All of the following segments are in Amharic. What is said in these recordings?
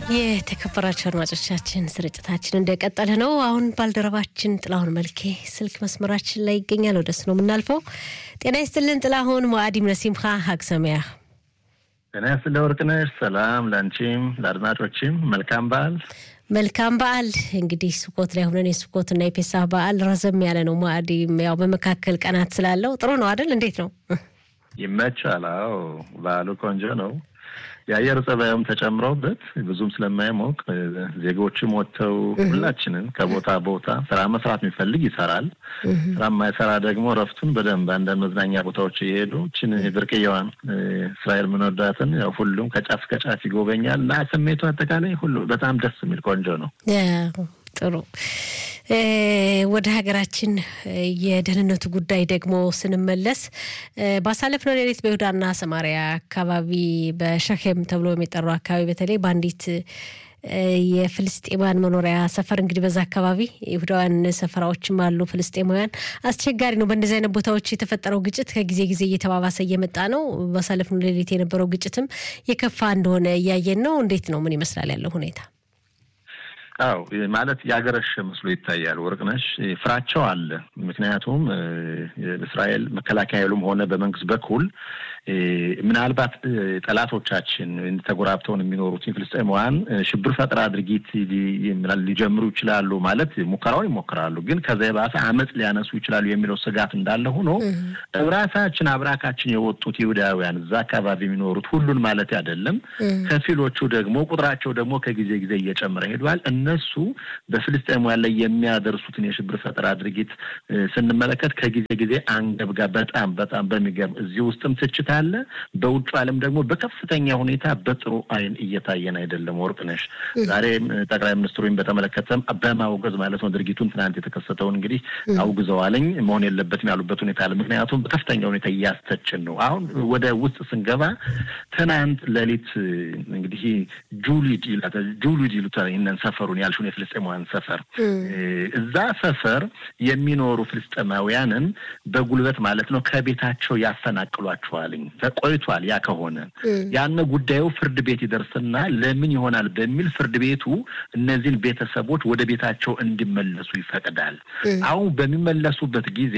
የተከበራቸው አድማጮቻችን ስርጭታችን እንደቀጠለ ነው። አሁን ባልደረባችን ጥላሁን መልኬ ስልክ መስመራችን ላይ ይገኛል። ወደሱ ነው የምናልፈው። ጤና ይስጥልን ጥላሁን። ሙአዲም ነሲምካ ሀግ ሰሚያህ። ጤና ይስጥልኝ ወርቅነሽ። ሰላም ለአንቺም ለአድማጮችም መልካም በዓል። መልካም በዓል። እንግዲህ ስኮት ላይ ሆነን የስኮትና የፔሳህ በዓል ረዘም ያለ ነው። ሙአዲም ያው በመካከል ቀናት ስላለው ጥሩ ነው አይደል? እንዴት ነው? ይመቻል። አዎ በዓሉ ቆንጆ ነው። የአየር ጸባዩም ተጨምሮበት ብዙም ስለማይሞቅ ዜጎችም ወጥተው ሁላችንን ከቦታ ቦታ ስራ መስራት የሚፈልግ ይሰራል። ስራ የማይሰራ ደግሞ እረፍቱን በደንብ አንዳንድ መዝናኛ ቦታዎች እየሄዱ ችን ብርቅየዋን እስራኤል ምንወዳትን ያው ሁሉም ከጫፍ ከጫፍ ይጎበኛል እና ስሜቱ አጠቃላይ ሁሉ በጣም ደስ የሚል ቆንጆ ነው። ጥሩ ወደ ሀገራችን የደህንነቱ ጉዳይ ደግሞ ስንመለስ ባሳለፍነው ሌሊት በይሁዳና ሰማሪያ አካባቢ በሸኬም ተብሎ የሚጠራው አካባቢ በተለይ በአንዲት የፍልስጤማውያን መኖሪያ ሰፈር እንግዲህ በዛ አካባቢ ይሁዳውያን ሰፈራዎችም አሉ። ፍልስጤማውያን አስቸጋሪ ነው። በእንደዚህ አይነት ቦታዎች የተፈጠረው ግጭት ከጊዜ ጊዜ እየተባባሰ እየመጣ ነው። ባሳለፍነው ሌሊት የነበረው ግጭትም የከፋ እንደሆነ እያየን ነው። እንዴት ነው? ምን ይመስላል ያለው ሁኔታ? አው ማለት ያገረሸ መስሎ ይታያል። ወርቅነሽ ፍራቸው አለ። ምክንያቱም እስራኤል መከላከያ ኃይሉም ሆነ በመንግስት በኩል ምናልባት ጠላቶቻችን ተጎራብተውን የሚኖሩት ፍልስጤማውያን ሽብር ፈጠራ ድርጊት ሊጀምሩ ይችላሉ ማለት ሙከራውን ይሞክራሉ፣ ግን ከዛ የባሰ አመፅ ሊያነሱ ይችላሉ የሚለው ስጋት እንዳለ ሆኖ ራሳችን አብራካችን የወጡት ይሁዳውያን እዛ አካባቢ የሚኖሩት ሁሉን ማለት አይደለም፣ ከፊሎቹ ደግሞ ቁጥራቸው ደግሞ ከጊዜ ጊዜ እየጨመረ ሄዷል። እነሱ በፍልስጤማውያን ላይ የሚያደርሱትን የሽብር ፈጠራ ድርጊት ስንመለከት ከጊዜ ጊዜ አንገብጋ በጣም በጣም በሚገርም እዚህ ውስጥም ትችት አለ። በውጭ ዓለም ደግሞ በከፍተኛ ሁኔታ በጥሩ አይን እየታየን አይደለም። ወርቅነሽ ዛሬ ጠቅላይ ሚኒስትሩን በተመለከተም በማውገዝ ማለት ነው ድርጊቱን ትናንት የተከሰተውን እንግዲህ አውግዘዋለኝ መሆን የለበትም ያሉበት ሁኔታ አለ። ምክንያቱም በከፍተኛ ሁኔታ እያስተችን ነው። አሁን ወደ ውስጥ ስንገባ ትናንት ሌሊት እንግዲህ ጁሊድ ጁሊድ ይሉታል ይህንን ሰፈሩን ያልሽውን የፍልስጤማውያን ሰፈር እዛ ሰፈር የሚኖሩ ፍልስጤማውያንን በጉልበት ማለት ነው ከቤታቸው ያፈናቅሏቸዋል። ተቆይቷል። ያ ከሆነ ያን ጉዳዩ ፍርድ ቤት ይደርስና ለምን ይሆናል በሚል ፍርድ ቤቱ እነዚህን ቤተሰቦች ወደ ቤታቸው እንዲመለሱ ይፈቅዳል። አሁን በሚመለሱበት ጊዜ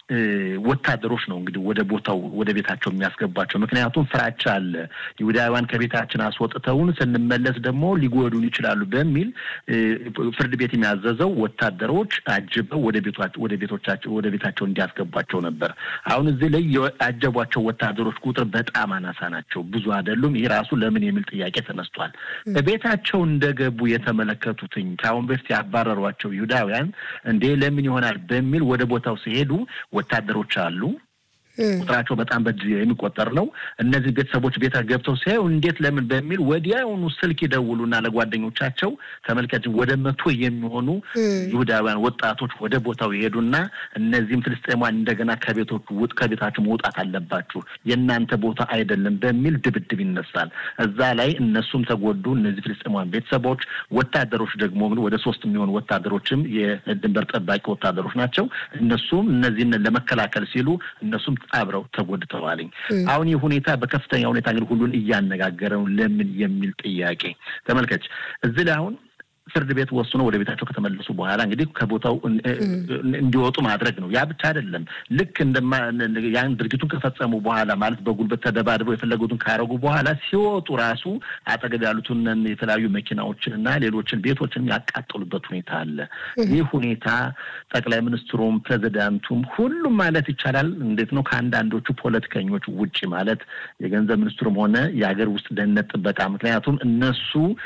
ወታደሮች ነው እንግዲህ ወደ ቦታው ወደ ቤታቸው የሚያስገቧቸው። ምክንያቱም ፍራቻ አለ። ይሁዳውያን ከቤታችን አስወጥተውን ስንመለስ ደግሞ ሊጎዱን ይችላሉ በሚል ፍርድ ቤት የሚያዘዘው ወታደሮች አጅበው ወደ ወደ ቤቶቻቸው ወደ ቤታቸው እንዲያስገቧቸው ነበር። አሁን እዚህ ላይ ያጀቧቸው ወታደሮች ቁጥር በጣም አናሳ ናቸው፣ ብዙ አይደሉም። ይህ ራሱ ለምን የሚል ጥያቄ ተነስቷል። ቤታቸው እንደገቡ የተመለከቱትኝ ከአሁን በፊት ያባረሯቸው ይሁዳውያን እንዴ ለምን ይሆናል በሚል ወደ ቦታው ሲሄዱ ወታደሮች አሉ ቁጥራቸው በጣም በእጅ የሚቆጠር ነው። እነዚህ ቤተሰቦች ቤት ገብተው ሲያዩ እንዴት ለምን በሚል ወዲያውኑ ስልክ ይደውሉና ለጓደኞቻቸው ተመልከች፣ ወደ መቶ የሚሆኑ ይሁዳውያን ወጣቶች ወደ ቦታው ይሄዱና እነዚህም ፍልስጤማውያን እንደገና ከቤቶቹ ውጥ ከቤታቸው መውጣት አለባችሁ የእናንተ ቦታ አይደለም በሚል ድብድብ ይነሳል። እዛ ላይ እነሱም ተጎዱ። እነዚህ ፍልስጤማውያን ቤተሰቦች፣ ወታደሮች ደግሞ ወደ ሶስት የሚሆኑ ወታደሮችም የድንበር ጠባቂ ወታደሮች ናቸው። እነሱም እነዚህን ለመከላከል ሲሉ እነሱም አብረው ተጎድተዋልኝ። አሁን ይህ ሁኔታ በከፍተኛ ሁኔታ እንግዲህ ሁሉን እያነጋገረው ለምን የሚል ጥያቄ ተመልከች። እዚህ ላይ አሁን ፍርድ ቤት ወስኖ ወደ ቤታቸው ከተመለሱ በኋላ እንግዲህ ከቦታው እንዲወጡ ማድረግ ነው። ያ ብቻ አይደለም። ልክ እንደማ ያን ድርጊቱን ከፈጸሙ በኋላ ማለት በጉልበት ተደባድበው የፈለጉትን ካረጉ በኋላ ሲወጡ ራሱ አጠገብ ያሉትን የተለያዩ መኪናዎችን እና ሌሎችን ቤቶችን ያቃጠሉበት ሁኔታ አለ። ይህ ሁኔታ ጠቅላይ ሚኒስትሩም ፕሬዚዳንቱም ሁሉም ማለት ይቻላል እንዴት ነው ከአንዳንዶቹ ፖለቲከኞች ውጭ ማለት የገንዘብ ሚኒስትሩም ሆነ የሀገር ውስጥ ደህንነት ጥበቃ ምክንያቱም እነሱ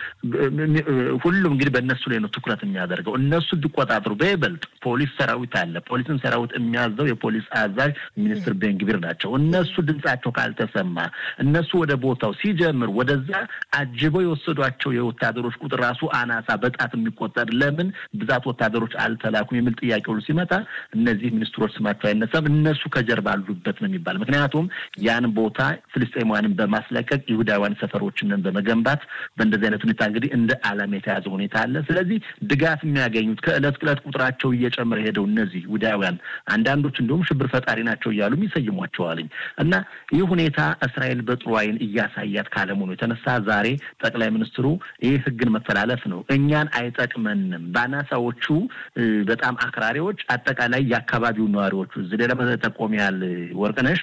ሁሉም እንግዲህ በእነሱ ላይ ነው ትኩረት የሚያደርገው። እነሱ እንዲቆጣጠሩ በይበልጥ ፖሊስ ሰራዊት አለ። ፖሊስን ሰራዊት የሚያዘው የፖሊስ አዛዥ ሚኒስትር ቤንግቢር ናቸው። እነሱ ድምጻቸው ካልተሰማ እነሱ ወደ ቦታው ሲጀምር ወደዛ አጅበው የወሰዷቸው የወታደሮች ቁጥር ራሱ አናሳ በጣት የሚቆጠር ለምን ብዛት ወታደሮች አልተላኩም የሚል ጥያቄ ሁሉ ሲመጣ እነዚህ ሚኒስትሮች ስማቸው አይነሳም። እነሱ ከጀርባ አሉበት ነው የሚባል። ምክንያቱም ያን ቦታ ፍልስጤማውያንን በማስለቀቅ ይሁዳውያን ሰፈሮችንን በመገንባት በእንደዚህ አይነት ሁኔታ እንግዲህ እንደ ዓላማ የተያዘ ሁኔታ አለ። ስለዚህ ድጋፍ የሚያገኙት ከእለት ዕለት ቁጥራቸው እየጨመረ ሄደው እነዚህ ይሁዳውያን አንዳንዶች እንዲሁም ሽብር ፈጣሪ ናቸው እያሉ ይሰይሟቸዋልኝ እና ይህ ሁኔታ እስራኤል በጥሩ ዓይን እያሳያት ካለመሆኑ የተነሳ ዛሬ ጠቅላይ ሚኒስትሩ ይህ ሕግን መተላለፍ ነው፣ እኛን አይጠቅመንም። በአናሳዎቹ በጣም አክራሪዎች፣ አጠቃላይ የአካባቢው ነዋሪዎቹ እዚህ ሌላ ጠቆሚ ያህል ወርቅነሽ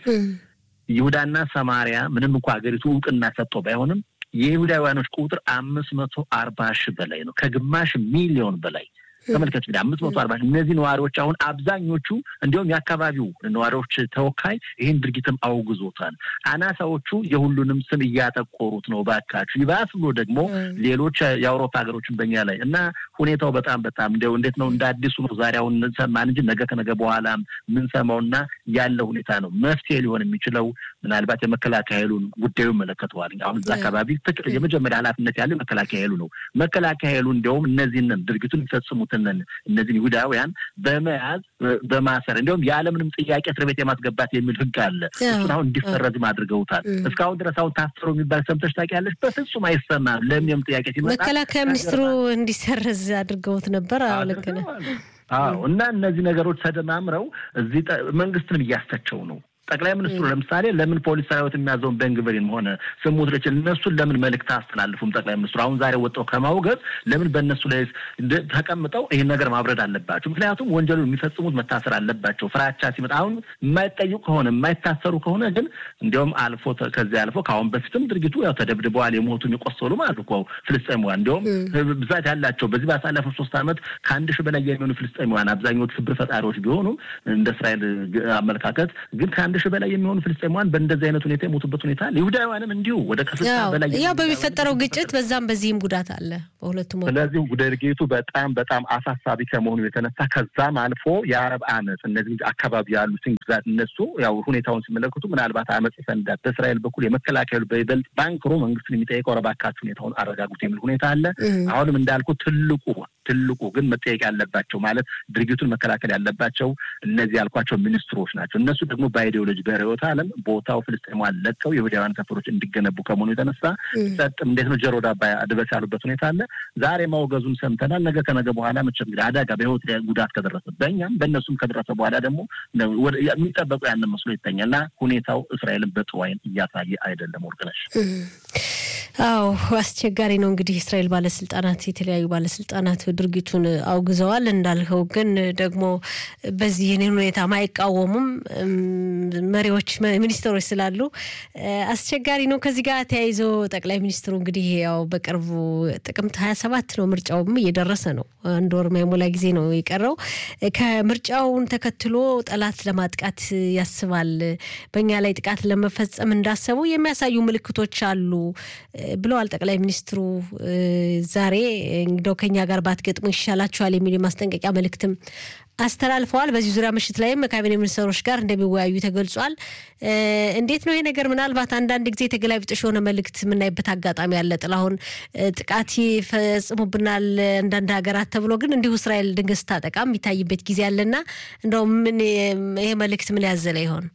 ይሁዳና ሰማሪያ ምንም እንኳ ሀገሪቱ እውቅና ሰጥቶ ባይሆንም የይሁዳውያኖች ቁጥር አምስት መቶ አርባ ሺህ በላይ ነው። ከግማሽ ሚሊዮን በላይ ተመልከች እንግዲህ አምስት መቶ አርባ እነዚህ ነዋሪዎች አሁን አብዛኞቹ እንዲሁም የአካባቢው ነዋሪዎች ተወካይ ይህን ድርጊትም አውግዞታል። አናሳዎቹ የሁሉንም ስም እያጠቆሩት ነው። ባካችሁ ይባስ ብሎ ደግሞ ሌሎች የአውሮፓ ሀገሮችን በኛ ላይ እና ሁኔታው በጣም በጣም እንዲያው እንዴት ነው እንደ አዲሱ ነው ዛሬ አሁን ሰማን እንጂ ነገ ከነገ በኋላ የምንሰማውና ያለው ሁኔታ ነው። መፍትሄ ሊሆን የሚችለው ምናልባት የመከላከያ ኃይሉን ጉዳዩ ይመለከተዋል። አሁን እዛ አካባቢ የመጀመሪያ ኃላፊነት ያለው መከላከያ ኃይሉ ነው። መከላከያ ኃይሉ እንዲያውም እነዚህንን ድርጊቱን የሚፈጽሙት እነዚህን ይሁዳውያን በመያዝ በማሰር እንዲሁም ያለምንም ጥያቄ እስር ቤት የማስገባት የሚል ሕግ አለ። እሱን አሁን እንዲሰረዝም አድርገውታል። እስካሁን ድረስ አሁን ታሰሩ የሚባል ሰምተሽ ታውቂያለሽ? በፍጹም አይሰማም። ለምንም ጥያቄ ሲመጣ መከላከያ ሚኒስትሩ እንዲሰረዝ አድርገውት ነበር። አዎ ልክ ነህ። አዎ እና እነዚህ ነገሮች ተደማምረው እዚህ መንግስትንም እያስተቸው ነው። ጠቅላይ ሚኒስትሩ ለምሳሌ ለምን ፖሊስ ሰራዊት የሚያዘውን ቤንግቪርን ሆነ ስሙት ልች እነሱን ለምን መልእክት አስተላልፉም? ጠቅላይ ሚኒስትሩ አሁን ዛሬ ወጣው ከማውገዝ ለምን በእነሱ ላይ ተቀምጠው ይህን ነገር ማብረድ አለባቸው? ምክንያቱም ወንጀሉን የሚፈጽሙት መታሰር አለባቸው። ፍራቻ ሲመጣ አሁን የማይጠይቁ ከሆነ የማይታሰሩ ከሆነ ግን እንዲያውም አልፎ ከዚያ አልፎ ከአሁን በፊትም ድርጊቱ ያው ተደብድበዋል፣ የሞቱም የቆሰሉ ማለት እኮ ፍልስጤማውያን እንዲያውም ብዛት ያላቸው በዚህ ባሳለፈው ሶስት ዓመት ከአንድ ሺህ በላይ የሚሆኑ ፍልስጤማውያን አብዛኞቹ ሽብር ፈጣሪዎች ቢሆኑም እንደ እስራኤል አመለካከት ግን ከአንድ ሺህ በላይ የሚሆኑ ፍልስጤማውያን በእንደዚህ አይነት ሁኔታ የሞቱበት ሁኔታ አለ። ይሁዳውያንም እንዲሁ ወደ ከስልሳ በላይ ያው በሚፈጠረው ግጭት በዛም በዚህም ጉዳት አለ በሁለቱም። ስለዚህ ድርጊቱ በጣም በጣም አሳሳቢ ከመሆኑ የተነሳ ከዛም አልፎ የአረብ አመፅ እነዚህ አካባቢ ያሉትን ግዛት እነሱ ያው ሁኔታውን ሲመለከቱ ምናልባት አመፅ ይፈንዳል። በእስራኤል በኩል የመከላከያ በይበልጥ ባንክሮ መንግስትን የሚጠይቀው ረባካችሁ ሁኔታውን አረጋጉት የሚል ሁኔታ አለ። አሁንም እንዳልኩ ትልቁ ትልቁ ግን መጠየቅ ያለባቸው ማለት ድርጊቱን መከላከል ያለባቸው እነዚህ ያልኳቸው ሚኒስትሮች ናቸው። እነሱ ደግሞ በአይዲዮሎጂ በርዕዮተ ዓለም ቦታው ፍልስጤማውያን ለቀው የይሁዳውያን ሰፈሮች እንዲገነቡ ከመሆኑ የተነሳ ጸጥ እንዴት ነው ጀሮ ዳባ ድበስ ያሉበት ሁኔታ አለ። ዛሬ ማውገዙን ሰምተናል። ነገ ከነገ በኋላ መቼም እንግዲህ አደጋ በህይወት ጉዳት ከደረሰ በእኛም በእነሱም ከደረሰ በኋላ ደግሞ የሚጠበቁ ያንን መስሎ ይተኛል እና ሁኔታው እስራኤልን በጥሩ ዓይን እያሳየ አይደለም። ወርቅነሽ አዎ አስቸጋሪ ነው። እንግዲህ የእስራኤል ባለስልጣናት የተለያዩ ባለስልጣናት ድርጊቱን አውግዘዋል። እንዳልኸው ግን ደግሞ በዚህ ይህንን ሁኔታ ማይቃወሙም መሪዎች ሚኒስትሮች ስላሉ አስቸጋሪ ነው። ከዚህ ጋር ተያይዞ ጠቅላይ ሚኒስትሩ እንግዲህ ያው በቅርቡ ጥቅምት ሀያ ሰባት ነው ምርጫውም እየደረሰ ነው። አንድ ወር ማይሞላ ጊዜ ነው የቀረው። ከምርጫውን ተከትሎ ጠላት ለማጥቃት ያስባል፣ በእኛ ላይ ጥቃት ለመፈጸም እንዳሰቡ የሚያሳዩ ምልክቶች አሉ ብለዋል ጠቅላይ ሚኒስትሩ ዛሬ እንደው ከኛ ጋር ባትገጥሙ ይሻላችኋል የሚል የማስጠንቀቂያ መልእክትም አስተላልፈዋል። በዚህ ዙሪያ ምሽት ላይም ከካቢኔ ሚኒስትሮች ጋር እንደሚወያዩ ተገልጿል። እንዴት ነው ይሄ ነገር? ምናልባት አንዳንድ ጊዜ ተገላቢጦሽ የሆነ መልእክት የምናይበት አጋጣሚ አለ። ጥላሁን ጥቃት ይፈጽሙብናል አንዳንድ ሀገራት ተብሎ ግን እንዲሁ እስራኤል ድንገት ስታጠቃ የሚታይበት ጊዜ አለና እንደው ምን ይሄ መልእክት ምን ያዘለ ይሆን?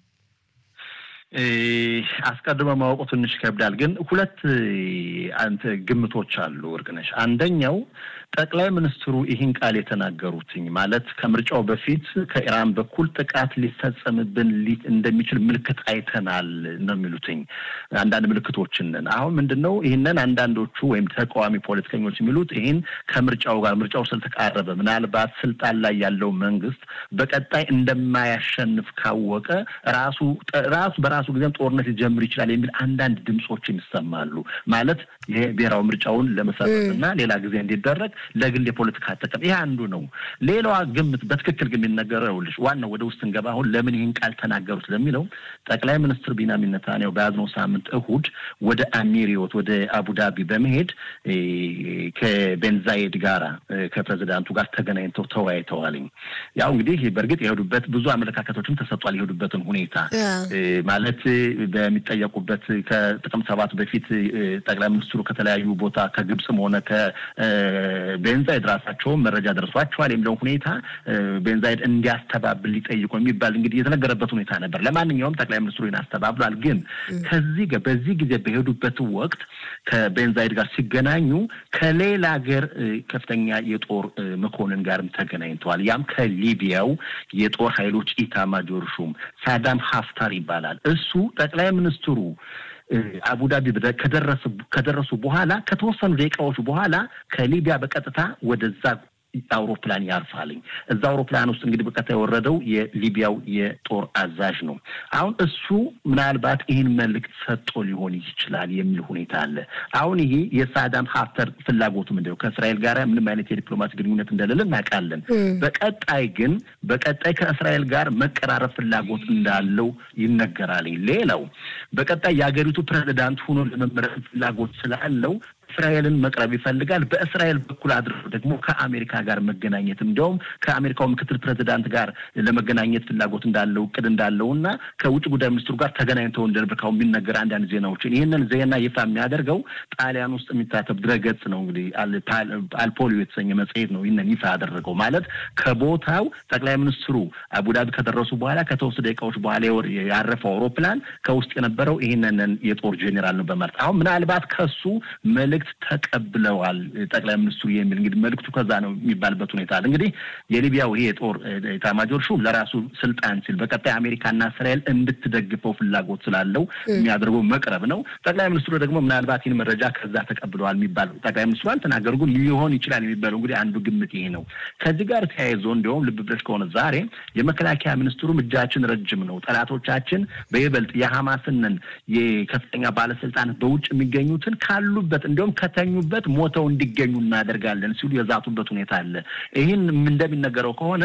አስቀድሞ ማወቁ ትንሽ ይከብዳል። ግን ሁለት አንተ ግምቶች አሉ እርግነሽ። አንደኛው ጠቅላይ ሚኒስትሩ ይህን ቃል የተናገሩትኝ ማለት ከምርጫው በፊት ከኢራን በኩል ጥቃት ሊፈጸምብን እንደሚችል ምልክት አይተናል ነው የሚሉትኝ አንዳንድ ምልክቶችን። አሁን ምንድን ነው ይህንን አንዳንዶቹ ወይም ተቃዋሚ ፖለቲከኞች የሚሉት ይህን ከምርጫው ጋር ምርጫው ስለተቃረበ ምናልባት ስልጣን ላይ ያለው መንግስት በቀጣይ እንደማያሸንፍ ካወቀ ራሱ ራሱ በራሱ ጊዜም ጦርነት ሊጀምር ይችላል የሚል አንዳንድ ድምፆችን ይሰማሉ። ማለት ይሄ ብሔራዊ ምርጫውን ለመሰረት እና ሌላ ጊዜ እንዲደረግ ለግል የፖለቲካ ጥቅም ይሄ አንዱ ነው። ሌላዋ ግምት በትክክል ግን የሚነገረው ይኸውልሽ፣ ዋናው ወደ ውስጥ እንገባ አሁን ለምን ይህን ቃል ተናገሩት ለሚለው ጠቅላይ ሚኒስትር ቢንያሚን ኔታንያሁ በያዝነው ሳምንት እሁድ ወደ አሚሪዮት ወደ አቡዳቢ በመሄድ ከቤንዛይድ ጋራ ከፕሬዚዳንቱ ጋር ተገናኝተው ተወያይተዋልኝ። ያው እንግዲህ በእርግጥ የሄዱበት ብዙ አመለካከቶችም ተሰጧል። የሄዱበትን ሁኔታ ማለት ዓመት በሚጠየቁበት ከጥቅምት ሰባት በፊት ጠቅላይ ሚኒስትሩ ከተለያዩ ቦታ ከግብፅም ሆነ ከቤንዛይድ ራሳቸውም መረጃ ደርሷቸዋል የሚለውን ሁኔታ ቤንዛይድ እንዲያስተባብል ሊጠይቁ የሚባል እንግዲህ የተነገረበት ሁኔታ ነበር። ለማንኛውም ጠቅላይ ሚኒስትሩ ይህን አስተባብሏል። ግን ከዚህ በዚህ ጊዜ በሄዱበት ወቅት ከቤንዛይድ ጋር ሲገናኙ ከሌላ ሀገር ከፍተኛ የጦር መኮንን ጋርም ተገናኝተዋል። ያም ከሊቢያው የጦር ኃይሎች ኢታማጆር ሹም ሳዳም ሀፍታር ይባላል። እሱ ጠቅላይ ሚኒስትሩ አቡዳቢ ከደረሱ በኋላ ከተወሰኑ ደቂቃዎች በኋላ ከሊቢያ በቀጥታ ወደዛ አውሮፕላን ያርፋልኝ። እዛ አውሮፕላን ውስጥ እንግዲህ በቀጥታ የወረደው የሊቢያው የጦር አዛዥ ነው። አሁን እሱ ምናልባት ይህን መልእክት ሰጥቶ ሊሆን ይችላል የሚል ሁኔታ አለ። አሁን ይሄ የሳዳም ሀፍተር ፍላጎቱ ምንድን ነው? ከእስራኤል ጋር ምንም አይነት የዲፕሎማሲ ግንኙነት እንደሌለ እናውቃለን። በቀጣይ ግን በቀጣይ ከእስራኤል ጋር መቀራረብ ፍላጎት እንዳለው ይነገራል። ሌላው በቀጣይ የሀገሪቱ ፕሬዚዳንት ሆኖ ለመመረጥ ፍላጎት ስላለው እስራኤልን መቅረብ ይፈልጋል። በእስራኤል በኩል አድርጎ ደግሞ ከአሜሪካ ጋር መገናኘት እንዲያውም ከአሜሪካው ምክትል ፕሬዚዳንት ጋር ለመገናኘት ፍላጎት እንዳለው እቅድ እንዳለው እና ከውጭ ጉዳይ ሚኒስትሩ ጋር ተገናኝተው እንደነበርካው የሚነገር አንዳንድ ዜናዎችን ይህንን ዜና ይፋ የሚያደርገው ጣሊያን ውስጥ የሚታተብ ድረገጽ ነው። እንግዲህ አልፖሊዮ የተሰኘ መጽሔት ነው ይህንን ይፋ ያደረገው። ማለት ከቦታው ጠቅላይ ሚኒስትሩ አቡዳቢ ከደረሱ በኋላ ከተወሰኑ ደቂቃዎች በኋላ ያረፈው አውሮፕላን ከውስጥ የነበረው ይህንን የጦር ጄኔራል ነው በማለት አሁን ምናልባት ከሱ መልእክት ተቀብለዋል ጠቅላይ ሚኒስትሩ የሚል እንግዲህ መልእክቱ ከዛ ነው የሚባልበት ሁኔታ አለ። እንግዲህ የሊቢያው ይሄ የጦር ኤታማዦር ሹም ለራሱ ስልጣን ሲል በቀጣይ አሜሪካና እስራኤል እንድትደግፈው ፍላጎት ስላለው የሚያደርገው መቅረብ ነው። ጠቅላይ ሚኒስትሩ ደግሞ ምናልባት ይህን መረጃ ከዛ ተቀብለዋል የሚባል ጠቅላይ ሚኒስትሩ አልተናገሩ፣ ግን ሊሆን ይችላል የሚባለው እንግዲህ አንዱ ግምት ይሄ ነው። ከዚህ ጋር ተያይዞ እንዲሁም ልብ ብለሽ ከሆነ ዛሬ የመከላከያ ሚኒስትሩም እጃችን ረጅም ነው፣ ጠላቶቻችን በይበልጥ የሐማስንን የከፍተኛ ባለስልጣናት በውጭ የሚገኙትን ካሉበት እንዲሁም ከተኙበት ሞተው እንዲገኙ እናደርጋለን ሲሉ የዛቱበት ሁኔታ አለ። ይህን እንደሚነገረው ከሆነ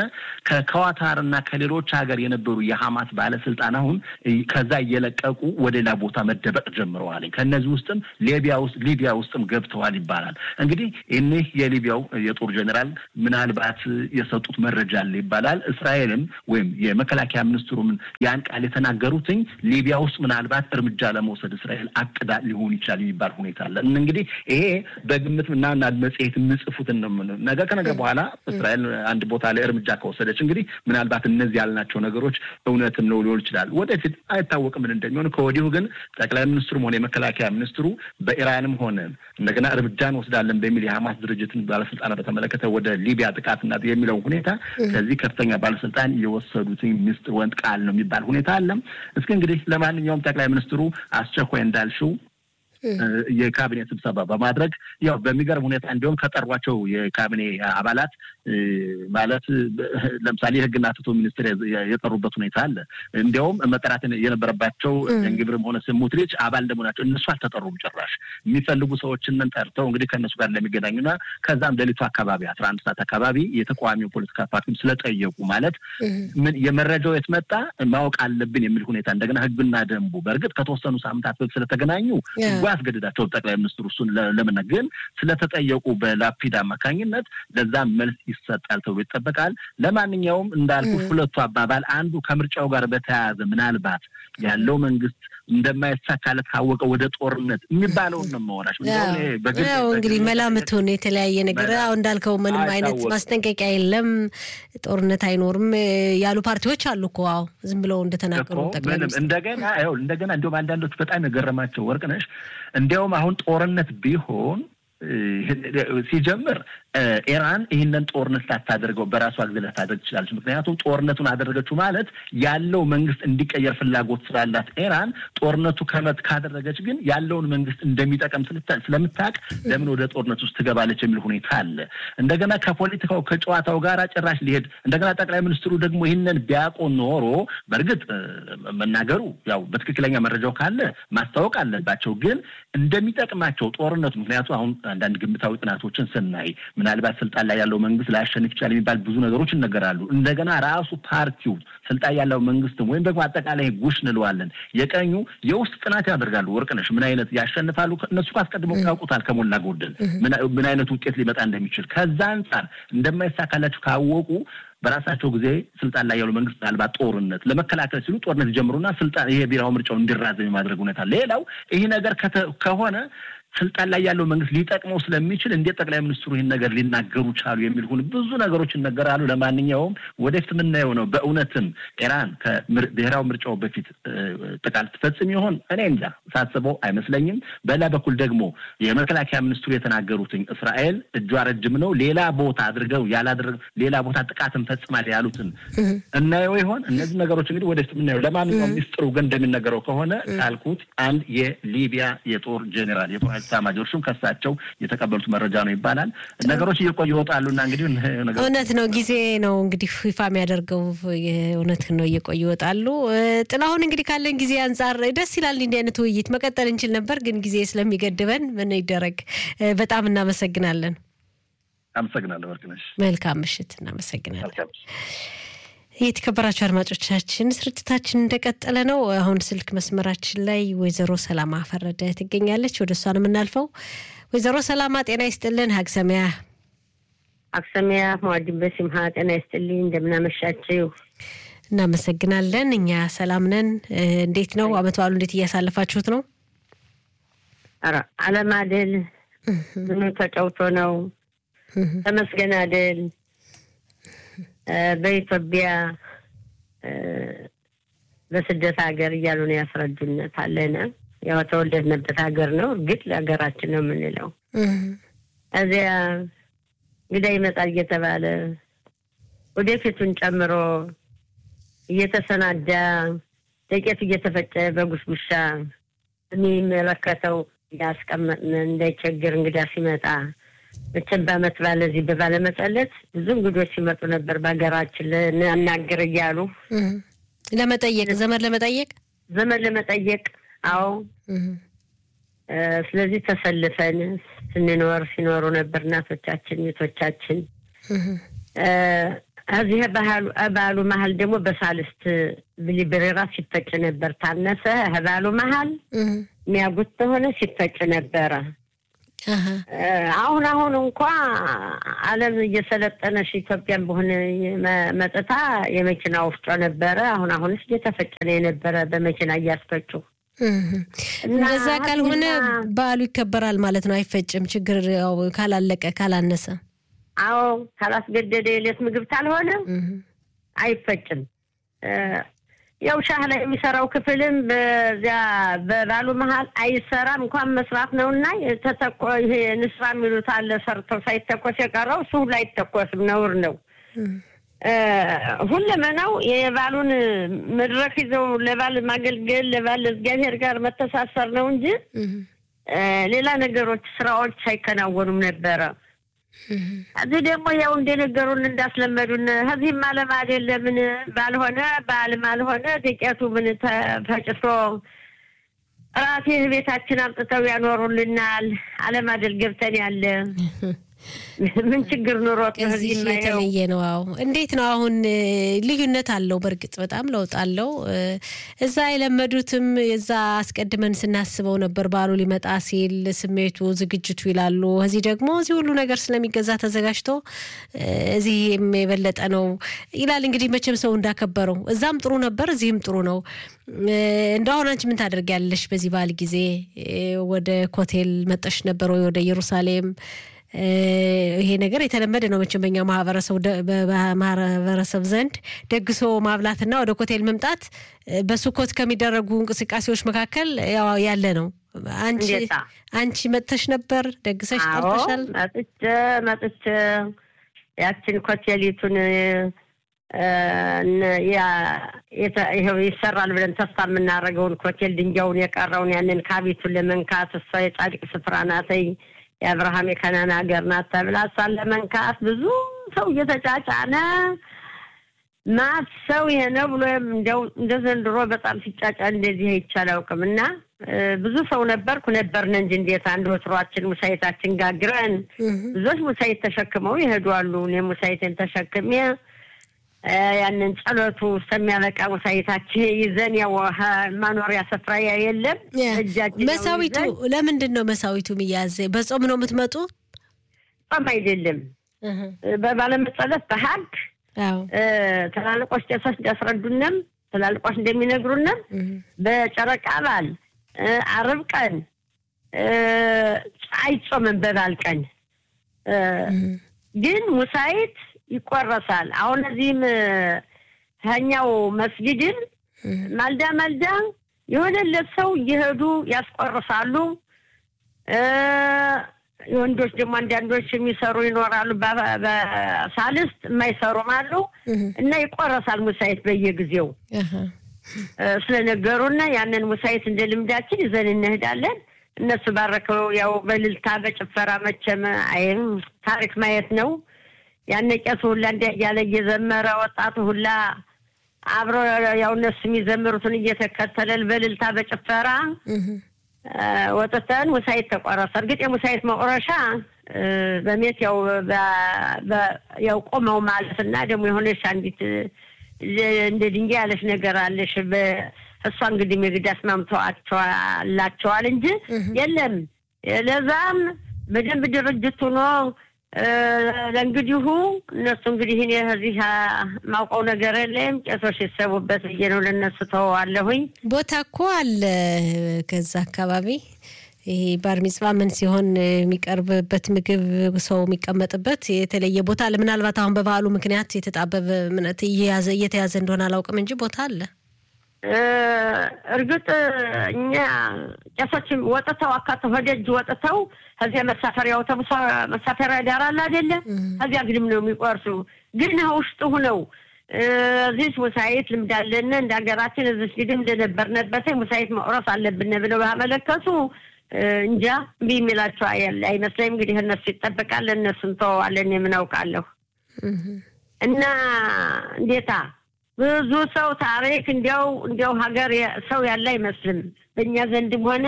ከኳታር እና ከሌሎች ሀገር የነበሩ የሐማስ ባለስልጣን አሁን ከዛ እየለቀቁ ወደ ሌላ ቦታ መደበቅ ጀምረዋል። ከእነዚህ ውስጥም ሊቢያ ውስጥ ሊቢያ ውስጥም ገብተዋል ይባላል። እንግዲህ እኒህ የሊቢያው የጦር ጀኔራል ምናልባት የሰጡት መረጃ አለ ይባላል። እስራኤልም ወይም የመከላከያ ሚኒስትሩም ያን ቃል የተናገሩትኝ ሊቢያ ውስጥ ምናልባት እርምጃ ለመውሰድ እስራኤል አቅዳ ሊሆን ይችላል የሚባል ሁኔታ አለ። እንግዲህ ይሄ በግምት እና መጽሔት የምጽፉትን ነው። ነገ ከነገ በኋላ እስራኤል አንድ ቦታ ላይ እርምጃ ከወሰደች እንግዲህ ምናልባት እነዚህ ያልናቸው ነገሮች እውነትም ነው ሊሆን ይችላል። ወደፊት አይታወቅም ምን እንደሚሆን። ከወዲሁ ግን ጠቅላይ ሚኒስትሩም ሆነ የመከላከያ ሚኒስትሩ በኢራንም ሆነ እንደገና እርምጃ እንወስዳለን በሚል የሐማስ ድርጅትን ባለስልጣናት በተመለከተ ወደ ሊቢያ ጥቃትና የሚለው ሁኔታ ከዚህ ከፍተኛ ባለስልጣን የወሰዱትን ሚስጥር ወንድ ቃል ነው የሚባል ሁኔታ አለ። እስኪ እንግዲህ ለማንኛውም ጠቅላይ ሚኒስትሩ አስቸኳይ እንዳልሽው የካቢኔ ስብሰባ በማድረግ ያው በሚገርም ሁኔታ እንዲሁም ከጠሯቸው የካቢኔ አባላት ማለት ለምሳሌ የሕግና ፍትህ ሚኒስትር የጠሩበት ሁኔታ አለ። እንዲያውም መጠራት የነበረባቸው እንግብርም ሆነ ስሙትሪች አባል እንደመሆናቸው እነሱ አልተጠሩም። ጭራሽ የሚፈልጉ ሰዎችን ጠርተው እንግዲህ ከእነሱ ጋር እንደሚገናኙና ከዛም ሌሊቱ አካባቢ አስራ አንድ ሰዓት አካባቢ የተቃዋሚው ፖለቲካ ፓርቲም ስለጠየቁ ማለት ምን የመረጃው የት መጣ ማወቅ አለብን የሚል ሁኔታ እንደገና ሕግና ደንቡ በእርግጥ ከተወሰኑ ሳምንታት በፊት ስለተገናኙ ያስገድዳቸው ጠቅላይ ሚኒስትሩ እሱን ለምን ግን ስለተጠየቁ በላፒድ አማካኝነት ለዛም መልስ ይሰጣል ተብሎ ይጠበቃል። ለማንኛውም እንዳልኩ ሁለቱ አባባል አንዱ ከምርጫው ጋር በተያያዘ ምናልባት ያለው መንግስት እንደማይሳካለት ካወቀ ወደ ጦርነት የሚባለውን ነው መሆናች እንግዲህ መላምቱን የተለያየ ነገር አሁ እንዳልከው ምንም አይነት ማስጠንቀቂያ የለም፣ ጦርነት አይኖርም ያሉ ፓርቲዎች አሉ እኮ አዎ ዝም ብለው እንደተናገሩ ጠቅላይ እንደገና እንደገና እንዲሁም አንዳንዶች በጣም የገረማቸው ወርቅነሽ እንዲያውም አሁን ጦርነት ቢሆን ሲጀምር ኢራን ይህንን ጦርነት ላታደርገው በራሷ ጊዜ ላታደርግ ትችላለች። ምክንያቱም ጦርነቱን አደረገችው ማለት ያለው መንግስት እንዲቀየር ፍላጎት ስላላት ኢራን ጦርነቱ ከመት ካደረገች ግን ያለውን መንግስት እንደሚጠቀም ስለምታውቅ ለምን ወደ ጦርነት ውስጥ ትገባለች የሚል ሁኔታ አለ። እንደገና ከፖለቲካው ከጨዋታው ጋር ጭራሽ ሊሄድ እንደገና ጠቅላይ ሚኒስትሩ ደግሞ ይህንን ቢያውቁ ኖሮ በእርግጥ መናገሩ ያው በትክክለኛ መረጃው ካለ ማስታወቅ አለባቸው። ግን እንደሚጠቅማቸው ጦርነቱ ምክንያቱ አሁን አንዳንድ ግምታዊ ጥናቶችን ስናይ ምናልባት ስልጣን ላይ ያለው መንግስት ላያሸንፍ ይችላል የሚባል ብዙ ነገሮች ይነገራሉ። እንደገና ራሱ ፓርቲው ስልጣን ያለው መንግስትም ወይም ደግሞ አጠቃላይ ጉሽ እንለዋለን የቀኙ የውስጥ ጥናት ያደርጋሉ። ወርቅነሽ ምን አይነት ያሸንፋሉ? እነሱ አስቀድመው ያውቁታል ከሞላ ጎደል ምን አይነት ውጤት ሊመጣ እንደሚችል ከዛ አንጻር እንደማይሳካላቸው ካወቁ በራሳቸው ጊዜ ስልጣን ላይ ያሉ መንግስት ምናልባት ጦርነት ለመከላከል ሲሉ ጦርነት ይጀምሩና ስልጣን ይሄ ብሔራዊ ምርጫው እንዲራዘም የማድረግ ሁኔታ። ሌላው ይህ ነገር ከሆነ ስልጣን ላይ ያለው መንግስት ሊጠቅመው ስለሚችል እንዴት ጠቅላይ ሚኒስትሩ ይህን ነገር ሊናገሩ ቻሉ የሚል ሁን ብዙ ነገሮች ይነገራሉ። ለማንኛውም ወደፊት የምናየው ነው። በእውነትም ኢራን ከብሔራዊ ምርጫው በፊት ጥቃት ትፈጽም ይሆን? እኔ እንጃ፣ ሳስበው አይመስለኝም። በሌላ በኩል ደግሞ የመከላከያ ሚኒስትሩ የተናገሩትኝ እስራኤል እጇ ረጅም ነው፣ ሌላ ቦታ አድርገው ያላደረግ ሌላ ቦታ ጥቃት እንፈጽማል ያሉትን እናየው ይሆን? እነዚህ ነገሮች እንግዲህ ወደፊት የምናየው። ለማንኛውም ሚኒስትሩ ግን እንደሚነገረው ከሆነ ካልኩት አንድ የሊቢያ የጦር ጄኔራል የጦር ኤታማዦር ሹም ከሳቸው የተቀበሉት መረጃ ነው ይባላል። ነገሮች እየቆዩ ይወጣሉና እንግዲህ እውነት ነው ጊዜ ነው እንግዲህ ይፋ የሚያደርገው እውነት ነው እየቆዩ ይወጣሉ። ጥላሁን እንግዲህ ካለን ጊዜ አንጻር ደስ ይላል። እንዲህ አይነት ውይይት መቀጠል እንችል ነበር፣ ግን ጊዜ ስለሚገድበን ምን ይደረግ። በጣም እናመሰግናለን። አመሰግናለሁ ወርቅነሽ። መልካም ምሽት። እናመሰግናለን። የተከበራቸው አድማጮቻችን ስርጭታችን እንደቀጠለ ነው። አሁን ስልክ መስመራችን ላይ ወይዘሮ ሰላማ ፈረደ ትገኛለች። ወደ እሷ ነው የምናልፈው። ወይዘሮ ሰላማ ጤና ይስጥልን። ሀግሰሚያ ሀግሰሚያ መዋድን በሲምሃ ጤና ይስጥልኝ። እንደምናመሻችው እናመሰግናለን። እኛ ሰላም ነን። እንዴት ነው አመት በዓሉ? እንዴት እያሳለፋችሁት ነው? ኧረ አለም አደል ምኑ ተጫውቶ ነው ተመስገን አደል በኢትዮጵያ በስደት ሀገር እያሉ ነው ያስረዱነት አለነ። ያው ተወለድንበት ሀገር ነው፣ እርግጥ ለሀገራችን ነው የምንለው። እዚያ እንግዳ ይመጣል እየተባለ ወደፊቱን ጨምሮ እየተሰናዳ ዱቄት እየተፈጨ በጉሽጉሻ የሚመለከተው ያስቀመጥን እንዳይቸግር እንግዳ ሲመጣ መቼም በዓመት ባለ እዚህ በባለመጸለት ብዙ እንግዶች ሲመጡ ነበር። በሀገራችን ልናናግር እያሉ ለመጠየቅ ዘመድ ለመጠየቅ ዘመድ ለመጠየቅ አዎ። ስለዚህ ተሰልፈን ስንኖር ሲኖሩ ነበር እናቶቻችን ቤቶቻችን። እዚህ ባህሉ መሀል ደግሞ በሳልስት ብሊብሬራ ሲፈጭ ነበር። ታነሰ ባህሉ መሀል የሚያጉት ተሆነ ሲፈጭ ነበረ። አሁን አሁን እንኳ ዓለም እየሰለጠነሽ ኢትዮጵያን በሆነ መጥታ የመኪና ወፍጮ ነበረ። አሁን አሁንስ እየተፈጨ ነው የነበረ በመኪና እያስፈጩ። እንደዛ ካልሆነ በዓሉ ይከበራል ማለት ነው። አይፈጭም። ችግር ካላለቀ ካላነሰ፣ አዎ ካላስገደደ የሌት ምግብ ካልሆነ አይፈጭም። ያው ሻህ ላይ የሚሰራው ክፍልም በዚያ በባሉ መሀል አይሰራም። እንኳን መስራት ነው እና ተተኮ ይሄ ንስራ የሚሉት አለ ሰርተው ሳይተኮስ የቀረው እሱ ሁሉ አይተኮስም፣ ነውር ነው። ሁለመናው የባሉን መድረክ ይዘው ለባል ማገልገል ለባል እግዚአብሔር ጋር መተሳሰር ነው እንጂ ሌላ ነገሮች ስራዎች አይከናወኑም ነበረ። እዚህ ደግሞ ያው እንደነገሩን እንዳስለመዱን ከዚህም አለም አይደለ ምን ባልሆነ በዓልም አልሆነ ዱቄቱ ምን ተፈጭቶ ራሴ ቤታችን አምጥተው ያኖሩልናል። አለም አይደል ገብተን ያለ ምን ችግር ኑሮት እዚህ የተለየ ነው። አዎ እንዴት ነው አሁን? ልዩነት አለው። በእርግጥ በጣም ለውጥ አለው። እዛ የለመዱትም እዛ አስቀድመን ስናስበው ነበር በዓሉ ሊመጣ ሲል ስሜቱ፣ ዝግጅቱ ይላሉ። እዚህ ደግሞ እዚህ ሁሉ ነገር ስለሚገዛ ተዘጋጅቶ እዚህም የበለጠ ነው ይላል። እንግዲህ መቼም ሰው እንዳከበረው እዛም ጥሩ ነበር፣ እዚህም ጥሩ ነው። እንደ አሁን አንቺ ምን ታደርጊያለሽ በዚህ በዓል ጊዜ? ወደ ኮቴል መጠሽ ነበር ወይ ወደ ኢየሩሳሌም? ይሄ ነገር የተለመደ ነው መቼም በኛ ማህበረሰብ ዘንድ ደግሶ ማብላትና ወደ ኮቴል መምጣት በሱኮት ከሚደረጉ እንቅስቃሴዎች መካከል ያለ ነው። አንቺ አንቺ መጥተሽ ነበር ደግሰሽ ጠርተሻል? መጥቼ መጥቼ ያችን ኮቴሊቱን ይኸው ይሰራል ብለን ተስፋ የምናደርገውን ኮቴል ድንጋዩን የቀረውን ያንን ካቢቱን ለመንካት እሷ የጻድቅ ስፍራ ናተይ የአብርሃም የከናን ሀገር ናት ተብላ እሷን ለመንካት ብዙ ሰው እየተጫጫነ ማት ሰው ይሄ ነው ብሎ እንደው እንደ ዘንድሮ በጣም ሲጫጫ እንደዚህ አይቼ አላውቅም። እና ብዙ ሰው ነበርኩ ነበርን እንጂ እንዴት አንድ ወትሯችን ሙሳይታችን ጋግረን ብዙዎች ሙሳይት ተሸክመው ይሄዱ አሉ። እኔ ሙሳይትን ተሸክሜ ያንን ጸሎቱ እስከሚያበቃ ሙሳይታችን ይዘን ያው ማኖሪያ ስፍራ የለም እጃችን መሳዊቱ ለምንድን ነው መሳዊቱ የሚያዝ? በጾም ነው የምትመጡ? ጾም አይደለም በባለመጸለት በሀግ ትላልቆች ቄሶች እንዲያስረዱንም ትላልቆች እንደሚነግሩንም በጨረቃ በዓል አርብ ቀን አይጾምም። በበዓል ቀን ግን ሙሳይት ይቆረሳል። አሁን እዚህም ከኛው መስጊድን ማልዳ ማልዳ የሆነለት ሰው እየሄዱ ያስቆርሳሉ። የወንዶች ደግሞ አንዳንዶች የሚሰሩ ይኖራሉ። በሳልስት የማይሰሩም አሉ እና ይቆረሳል ሙሳይት በየጊዜው ስለነገሩና ያንን ሙሳይት እንደ ልምዳችን ይዘን እንሄዳለን። እነሱ ባረከው ያው በልልታ በጭፈራ መቼም አይም ታሪክ ማየት ነው። ያነ ቄሱ ሁላ እንዲ እያለ እየዘመረ ወጣቱ ሁላ አብሮ ያው እነሱ የሚዘምሩትን እየተከተለል በልልታ በጭፈራ ወጥተን ሙሳይት ተቆረሰ። እርግጥ የሙሳይት መቁረሻ በሜት ያው ያው ቆመው ማለት እና ደግሞ የሆነች አንዲት እንደ ድንጋይ ያለች ነገር አለሽ። እሷ እንግዲህ ምግድ አስማምተዋላቸዋል እንጂ የለም። ለዛም በደንብ ድርጅት ሆኖ ለእንግዲሁ እነሱ እንግዲህ እኔ እዚህ ማውቀው ነገር የለም። ቄሶች ሲሰቡበት ብዬ ነው ለእነሱ ተወዋለሁኝ። ቦታ እኮ አለ ከዛ አካባቢ ይሄ ባር ሚጽዋ ምን ሲሆን የሚቀርብበት ምግብ ሰው የሚቀመጥበት የተለየ ቦታ አለ። ምናልባት አሁን በበዓሉ ምክንያት የተጣበበ ምነት እየተያዘ እንደሆነ አላውቅም እንጂ ቦታ አለ። እርግጥ እኛ ቄሶች ወጥተው አካተው ወደጅ ወጥተው ከዚያ መሳፈሪያ አውቶቡስ መሳፈሪያ ዳር አለ አይደለ? ከዚያ ግድም ነው የሚቆርሱ። ግን ውስጡ ሁነው እዚህ ሙሳይት ልምድ አለን እንደ ሀገራችን እዚህ ግድም እንደነበርንበት ሙሳይት መቁረስ አለብን ብለው ባመለከቱ እንጃ እምቢ የሚላቸው አይመስለኝም። እንግዲህ እነሱ ይጠበቃል፣ እነሱን ተወዋለን የምናውቃለሁ እና እንዴታ ብዙ ሰው ታሪክ እንዲያው እንዲያው ሀገር ሰው ያለ አይመስልም። በእኛ ዘንድም ሆነ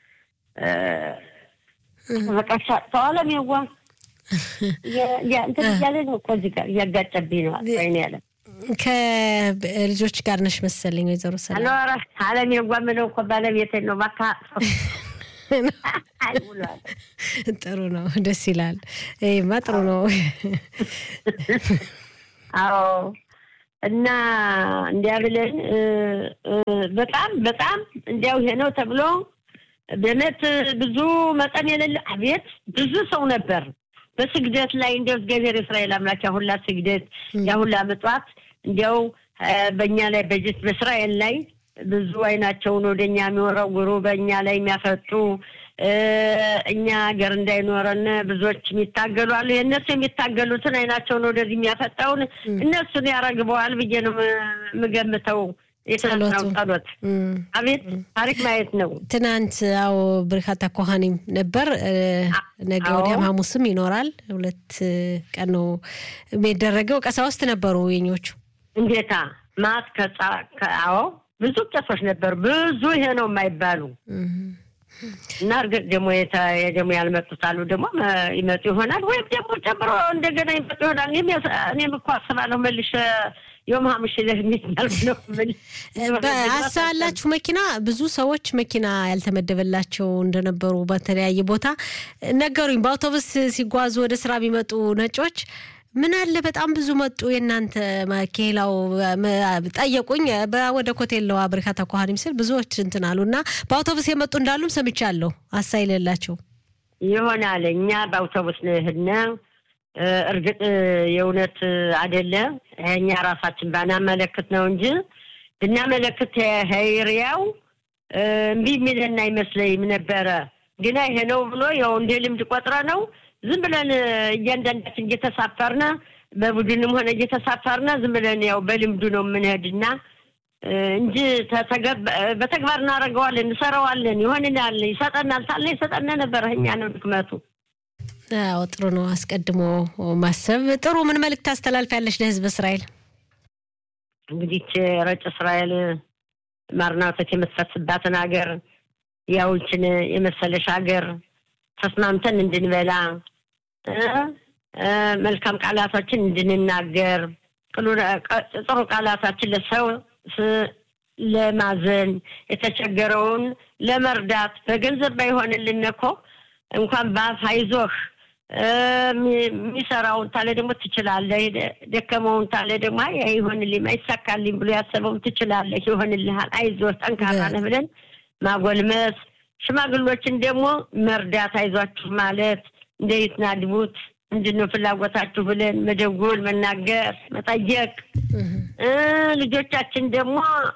በቃ ተዋለም የዋ እንትን እያለ ነው እኮ እዚህ ጋር እያጋጨብኝ ነው ወይኔ ያለ ከልጆች ጋር ነሽ መሰለኝ ወይዘሮ ሰላም አለዋራ አለም የዋ ምለው እኮ ባለቤቴን ነው ባካ ጥሩ ነው፣ ደስ ይላል። ይሄማ ጥሩ ነው። አዎ እና እንዲያ ብለን በጣም በጣም እንዲያው ይሄ ነው ተብሎ በእውነት ብዙ መጠን የሌለ አቤት ብዙ ሰው ነበር በስግደት ላይ እንዲያው እግዚአብሔር የእስራኤል አምላክ ያሁላ ስግደት ያሁላ ምጽዋት እንዲያው በእኛ ላይ በጅት በእስራኤል ላይ ብዙ አይናቸውን ወደ እኛ የሚወረውሩ በእኛ ላይ የሚያፈጡ እኛ ሀገር እንዳይኖረን ብዙዎች የሚታገሉ አሉ። የእነሱ የሚታገሉትን አይናቸውን ወደዚህ የሚያፈጣውን እነሱን ያረግበዋል ብዬ ነው የምገምተው። የትናንትናው ጸሎት አቤት ታሪክ ማየት ነው። ትናንት አዎ በርካታ ኮሃኒም ነበር። ነገ ወዲያም ሐሙስም ይኖራል። ሁለት ቀን ነው የሚደረገው። ቀሳውስት ነበሩ የኞቹ እንዴታ ማት ከጻ አዎ ብዙ ቄሶች ነበሩ። ብዙ ይሄ ነው የማይባሉ እና እርግጥ ደግሞ ደግሞ ያልመጡት አሉ። ደግሞ ይመጡ ይሆናል ወይም ደግሞ ጨምሮ እንደገና ይመጡ ይሆናል። እኔም እኮ አስባለሁ መልሼ የም ሀምሽ ለሚባል ነው አስባላችሁ መኪና ብዙ ሰዎች መኪና ያልተመደበላቸው እንደነበሩ በተለያየ ቦታ ነገሩኝ። በአውቶቡስ ሲጓዙ ወደ ስራ የሚመጡ ነጮች ምን አለ በጣም ብዙ መጡ። የእናንተ ኬላው ጠየቁኝ። ወደ ኮቴለዋ በርካታ ኳሃኒም ስል ብዙዎች እንትን አሉ እና በአውቶቡስ የመጡ እንዳሉም ሰምቻለሁ። አሳይ የሌላቸው ይሆናል። እኛ በአውቶቡስ ነው የሄድነው። እርግጥ የእውነት አይደለም። እኛ ራሳችን ባናመለክት ነው እንጂ ብናመለክት ሄሪያው እምቢ የሚለን አይመስለኝም ነበረ። ግና ይሄ ነው ብሎ ያው እንደ ልምድ ቆጥረ ነው ዝም ብለን እያንዳንዳችን እየተሳፈርነ በቡድንም ሆነ እየተሳፈርነ ዝም ብለን ያው በልምዱ ነው የምንሄድና እንጂ በተግባር እናደርገዋለን፣ እንሰራዋለን፣ ይሆንናል፣ ይሰጠናል ታለ ይሰጠነ ነበረ። እኛ ነው ድክመቱ። አዎ ጥሩ ነው። አስቀድሞ ማሰብ ጥሩ። ምን መልእክት ታስተላልፊያለሽ ለህዝብ እስራኤል? እንግዲህ ረጭ እስራኤል ማርና ወተት የምትፈስባትን ሀገር ያውችን የመሰለሽ ሀገር ተስማምተን እንድንበላ መልካም ቃላቶችን እንድንናገር ጥሩ ቃላታችን ለሰው ለማዘን የተቸገረውን ለመርዳት በገንዘብ ባይሆንልን እኮ እንኳን በአፍ አይዞህ የሚሰራውን ታለ ደግሞ ትችላለህ፣ ደከመውን ታለ ደግሞ አይሆንልኝ አይሳካልኝ ብሎ ያሰበውን ትችላለህ፣ ይሆንልሃል፣ አይዞህ፣ ጠንካራ ነህ ብለን ማጎልመስ፣ ሽማግሎችን ደግሞ መርዳት፣ አይዟችሁ ማለት እንዴት ናድቡት ምንድነው ፍላጎታችሁ ብለን መደጎል፣ መናገር፣ መጠየቅ ልጆቻችን ደግሞ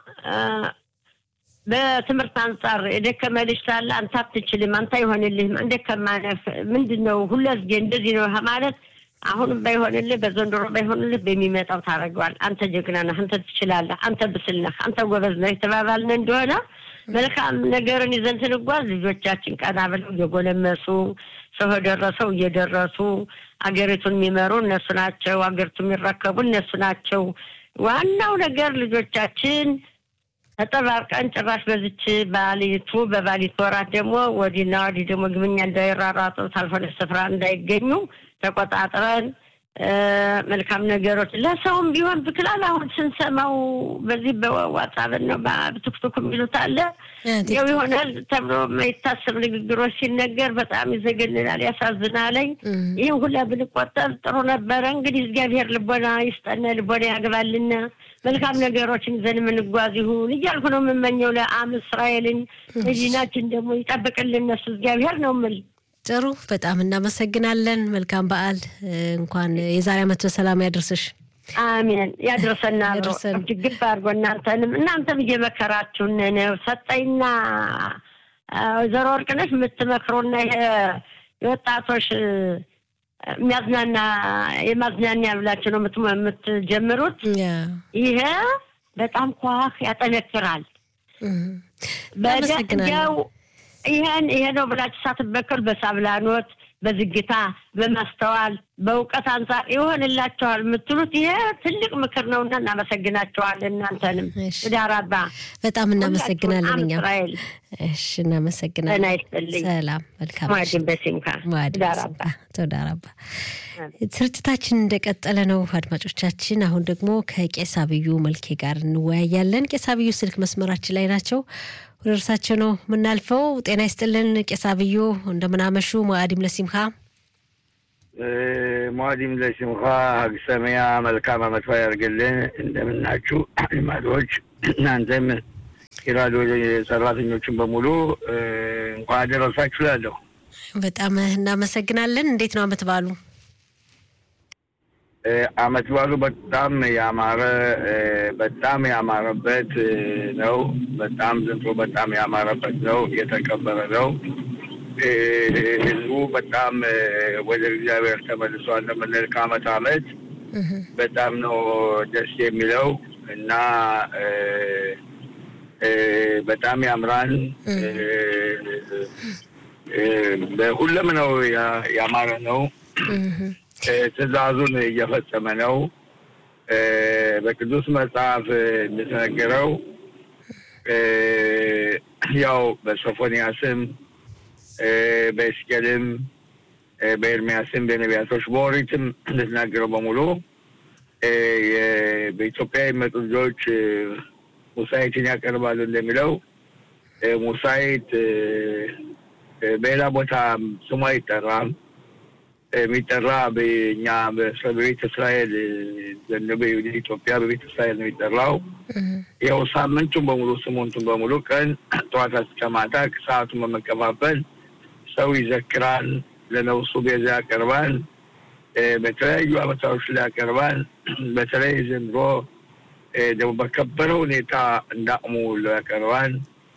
በትምህርት አንጻር የደከመ ልጅ ሳለ አንተ አትችልም፣ አንተ አይሆንልህም፣ እንደከማነህ ምንድን ነው ሁለዝጌ እንደዚህ ነው ማለት አሁንም ባይሆንልህ በዘንድሮ ባይሆንልህ በሚመጣው ታደርገዋል። አንተ ጀግና ነህ፣ አንተ ትችላለህ፣ አንተ ብስል ነህ፣ አንተ ጎበዝ ነህ የተባባልን እንደሆነ መልካም ነገርን ይዘን ስንጓዝ ልጆቻችን ቀና ብለው እየጎለመሱ ሰው የደረሰው እየደረሱ አገሪቱን የሚመሩ እነሱ ናቸው። አገሪቱን የሚረከቡ እነሱ ናቸው። ዋናው ነገር ልጆቻችን ተጠባርቀን ጭራሽ በዚች ባሊቱ በባሊት ወራት ደግሞ ወዲና ወዲህ ደግሞ ግብኛ እንዳይራራጡ ታልሆነ ስፍራ እንዳይገኙ ተቆጣጥረን መልካም ነገሮች ለሰውም ቢሆን ብክላል። አሁን ስንሰማው በዚህ በዋትሳፕ ነው በቲክቶክ የሚሉት አለ ያው ይሆናል ተብሎ የማይታሰብ ንግግሮች ሲነገር በጣም ይዘገንናል፣ ያሳዝናለኝ። ይህም ሁላ ብንቆጠብ ጥሩ ነበረ። እንግዲህ እግዚአብሔር ልቦና ይስጠነ፣ ልቦና ያግባልና መልካም ነገሮችን ይዘን የምንጓዝ ይሁን እያልኩ ነው የምመኘው። ለአም እስራኤልን መዲናችን ደግሞ ይጠብቅልን እነሱ እግዚአብሔር ነው የምል ጥሩ በጣም እናመሰግናለን። መልካም በዓል። እንኳን የዛሬ ዓመት በሰላም ያደርስሽ። አሜን። ያድርሰና ችግር አድርጎ እናንተንም እናንተም እየመከራችሁን ነው። ሰጠኝና ወይዘሮ ወርቅነሽ የምትመክሩና ይሄ የወጣቶች የሚያዝናና የማዝናኛ ብላችሁ ነው የምትጀምሩት። ይሄ በጣም ኳህ ያጠነክራል። በደው ይሄን ይሄ ነው ብላችሁ ሳትበከሉ በሳብላኖት በዝግታ በማስተዋል በእውቀት አንጻር ይሆንላቸዋል የምትሉት ይሄ ትልቅ ምክር ነውና እናመሰግናቸዋለን። እናንተንም ዳራባ በጣም እናመሰግናለን። እኛ እስራኤል እሺ፣ እናመሰግናለን። ጤና ይስጥልኝ። ሰላም፣ መልካም ማዕድን በሲምካ ዳራባ ተዳራባ። ስርጭታችን እንደቀጠለ ነው አድማጮቻችን። አሁን ደግሞ ከቄስ አብዩ መልኬ ጋር እንወያያለን። ቄስ አብዩ ስልክ መስመራችን ላይ ናቸው። ወደ እርሳቸው ነው የምናልፈው። ጤና ይስጥልን ቄስ አብዩ፣ እንደምናመሹ ሙአዲም ለሲምካ ሙአዲም ለሲምካ ሀግሰሚያ መልካም አመት በዓል ያድርግልን። እንደምናችሁ አድማጮች፣ እናንተም የራዲዮ ሰራተኞችን በሙሉ እንኳን አደረሳችሁ እላለሁ። በጣም እናመሰግናለን። እንዴት ነው አመት በዓሉ? አመት በዓሉ በጣም ያማረ በጣም ያማረበት ነው። በጣም ዘንድሮ በጣም ያማረበት ነው። የተከበረ ነው። ህዝቡ በጣም ወደ እግዚአብሔር ተመልሷል ለምንል ከአመት አመት በጣም ነው ደስ የሚለው እና በጣም ያምራል። በሁሉም ነው ያማረ ነው። ትእዛዙን እየፈጸመ ነው። በቅዱስ መጽሐፍ እንደተነገረው ያው በሶፎንያስም በኤስቄልም በኤርሚያስም በነቢያቶች በኦሪትም እንደተናገረው በሙሉ በኢትዮጵያ የሚመጡ ልጆች ሙሳይትን ያቀርባሉ እንደሚለው ሙሳይት በሌላ ቦታ ስሙ አይጠራም። የሚጠራ በኛ በቤተ እስራኤል ኢትዮጵያ በቤተ እስራኤል ነው የሚጠራው። ያው ሳምንቱን በሙሉ ስሙንቱን በሙሉ ቀን ጠዋት እስከ ማታ ሰዓቱን በመከፋፈል ሰው ይዘክራል፣ ለነፍሱ ቤዛ ያቀርባል፣ በተለያዩ አመታዎች ላይ ያቀርባል። በተለይ ዘንድሮ ደግሞ በከበረ ሁኔታ እንዳቅሙ ያቀርባል።